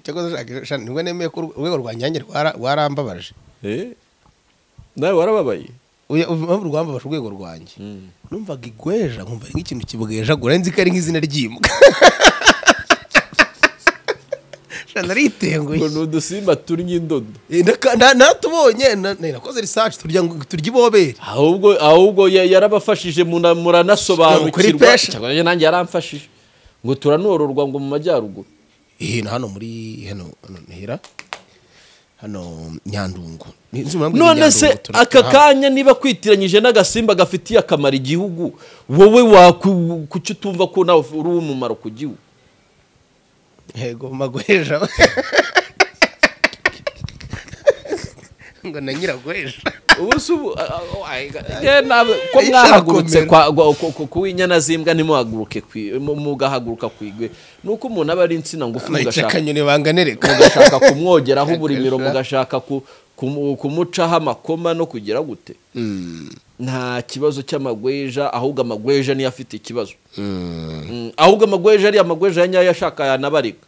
cyakoze ashaka shana nibwo nemeye ko urwego rwa nyange rwara- rwarambabaje Eh, nawe warababaye Oya, ubu impamvu rwambabaje urwego rwanjye numvaga igweja nkumva ari nk'ikintu kibwejagura nzi ko ari nk'izina ry'imbwa shana ritenguye ngo ni udusimba turya indodo Eh, ndaka- nda- natubonye na- na- nakoze research turya ngo- turya ibobere ahubwo ahubwo ya- yarabafashije muna- Kuri muranasobanukirwa pesha. cyangwa nanjye yaramfashije ngo turanororwa ngo mu majyaruguru eh na hano muri hano hano hera hano nyandungu Ni- nzi impamvu none Nyandungu se tura- aka turaha- kanya niba kwitiranyije n'agasimba gafitiye akamaro igihugu wowe waku- kuki utumva ko nawe uri uw'umumaro ku gihugu yego magweja ngo na nyiragweja ubu si ubu a- a- a- ye nawe ko Ishya mwahagurutse arakomera. kwa- gwa- ku- ku- ku w'inyana z'imbwa ntimuhaguruke ku i- mu- mugahaguruka ku igwe ni uko umuntu aba ari insina ngufi mugashaka nayicakanyoni banganereka mugashaka kumwogeraho uburimiro Gashaka. mugashaka ku- kumu- kumucaho amakoma no kugira gute nta kibazo cy'amagweja ahubwo amagweja niyo afite ikibazo Mm, ahubwo amagweja ari amagweja ya nyayo ashaka yanabarika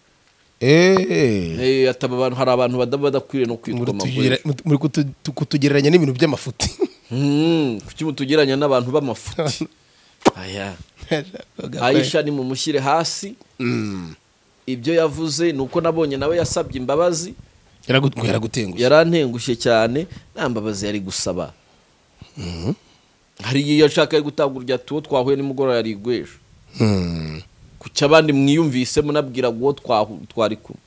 Eh, Eh, ataba abantu hari abantu badaba badakwiriye no kwitwa amagweja murutugira- mutu- muri kutu- tu- kutugereranya n'ibintu by'amafuti Mm, kuki mutugeranya n'abantu b'amafuti aya ayisha nimumushyire hasi Mm. ibyo yavuze ni uko nabonye nawe yasabye imbabazi Yaragu- yaragutengushye yarantengushye cyane nta mbabazi yari gusaba hari igihe yashakaga gutanga urya tuwo twahuye nimugoroba yari igweje Hmm. kuki abandi mwiyumvise munabwira uwo twahu- twari kumwe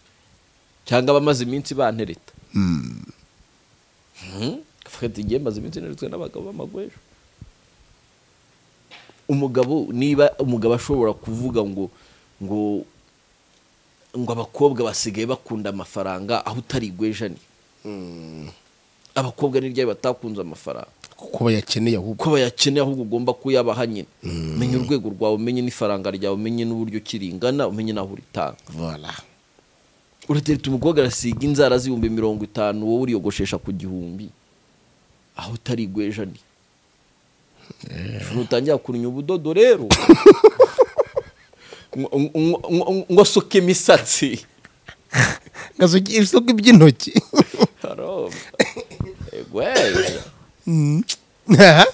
cyangwa abamaze iminsi bantereta Mhm. Fata igihe maze iminsi neretswe n'abagabo b'amagwejo umugabo niba umugabo ashobora kuvuga ngo ngo ngo abakobwa basigaye bakunda amafaranga aho utari igwejani abakobwa ni ryari batakunze amafaranga kuko bayakeneye ahubwo ko bayakeneye ahubwo ugomba kuyabaha nyine menya urwego rwawe umenye n'ifaranga ryawe umenye n'uburyo kiringana umenye n'aho uritanga Voilà. uratereta umukobwa arasiga inzara z'ibihumbi mirongo itanu wowe uriyogoshesha ku gihumbi aho utari igweja ni nutangira kurunya ubudodo rero ngo- ngo- ngo- ngo asuke imisatsi ngasugira isoko iby'intoki Haroba. Egwe. Aha.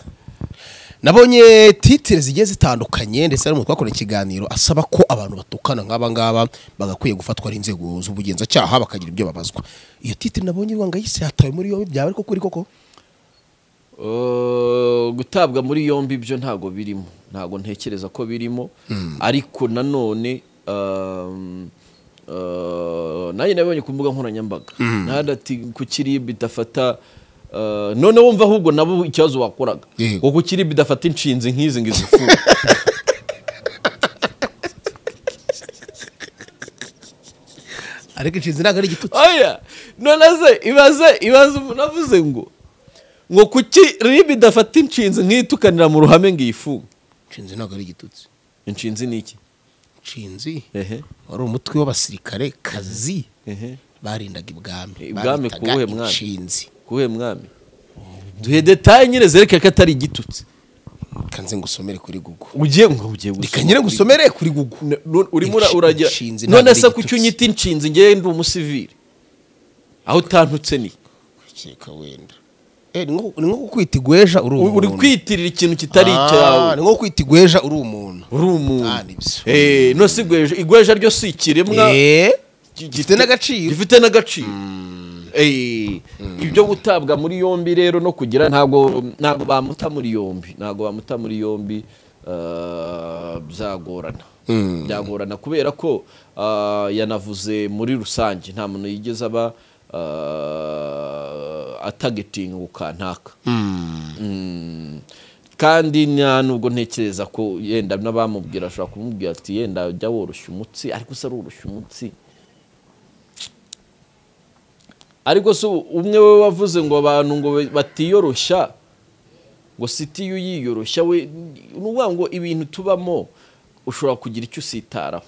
nabonye titire zigiye zitandukanye ndetse harimo twakoreye ikiganiro asaba ko abantu batukana nk'aba ngaba bagakwiye gufatwa n'inzego z'ubugenzacyaha bakagira ibyo babazwa iyo titire nabonye Rwanga yise yatawe muri yombi byaba ariko kuri koko Uh, gutabwa muri yombi ibyo ntago birimo ntago ntekereza ko birimo ariko nanone um, uh, nanjye nabonye ku mbuga nkoranyambaga ntahandi ati ku kiribwa idafata uh, none wumva ahubwo nabo ikibazo wakoraga Yego. ngo ku kiribwa idafata inshinzi nk'izi ngo izifuha ariko inshinzi ntabwo ari igitutsi oya none se ibaze ibaze umuntu avuze ngo ngo kuki ribi idafata inshinzi nk'itukanira mu ruhame ngo iyifunge inshinzi ntabwo ari igitutsi inshinzi ni iki inshinzi ehe wari umutwe w'abasirikare kazi ehe barindaga ibwami Ibwami Babitaga kuwuhe mwami? inshinzi kuhe mwami duhe detaye nyine zerekeye ko atari igitutsi kanze ngusomere kuri google ugiye ngo ugiye gusoma. reka nyine ngusomere kuri google N- n- urimo ura- Inshinzi uragira ntabwo none ari se kuki igitutsi. unyita inshinzi ngewe ndi umusivili aho utantutse ni Keka wenda Eh, ni nko ni nko kukwita igweja uri U- umuntu uri kwitirira ikintu kitari Ah, icyawe ni nko kwita igweja uri umuntu uri umuntu Ah, nibyo. Eh, none se igweja igweja ryo si ikiremwa Eh, gi- gifite n'agaciro gifite n'agaciro Eh, ibyo gutabwa muri yombi rero no kugira ntabwo ntabwo bamuta muri yombi ntabwo bamuta muri yombi eh, byagorana byagorana kubera ko ah, yanavuze muri rusange nta muntu yigeze aba ah, atagetinga ku kantaka Mm. kandi nta nubwo ntekereza ko yenda n'abamubwira ashobora kumubwira ati yenda jya woroshya umutsi ariko se aroroshya umutsi ariko se umwe we wavuze ngo abantu ngo batiyoroshya ngo siti iyo uyiyoroshya we ni ukuvuga ngo ibintu tubamo ushobora kugira icyo usitaraho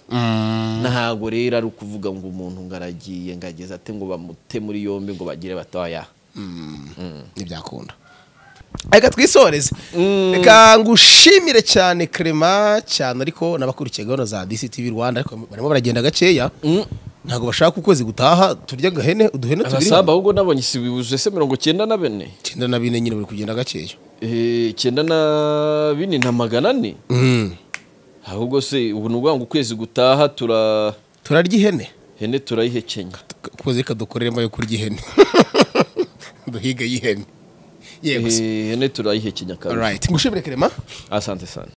ntabwo rero ari ukuvuga ngo umuntu ngo aragiye ngo ageze ate ngo bamute muri yombi ngo bagire batoya ntibyakunda reka twisoreze reka ngushimire cyane Clement cyane ariko n'abakurikiye gahunda za DCTV Rwanda ariko barimo baragenda gakeya ntabwo bashaka ukwezi gutaha turya agahene uduhene tubiri abasaba ahubwo nabonye si bibuze se mirongo cyenda na bane icyenda na bine nyine bari kugenda gakeya Eh, cyenda na bine na magana ane ahubwo se ubu ni ukuvuga ngo ukwezi gutaha tura turarya ihene hene turayihekenya ukwezi reka dukoreremo yo kurya ihene duhiga y'ihene yego se Eh, hene turayihekenya kabiri Alright, ngushimire Clement asante sana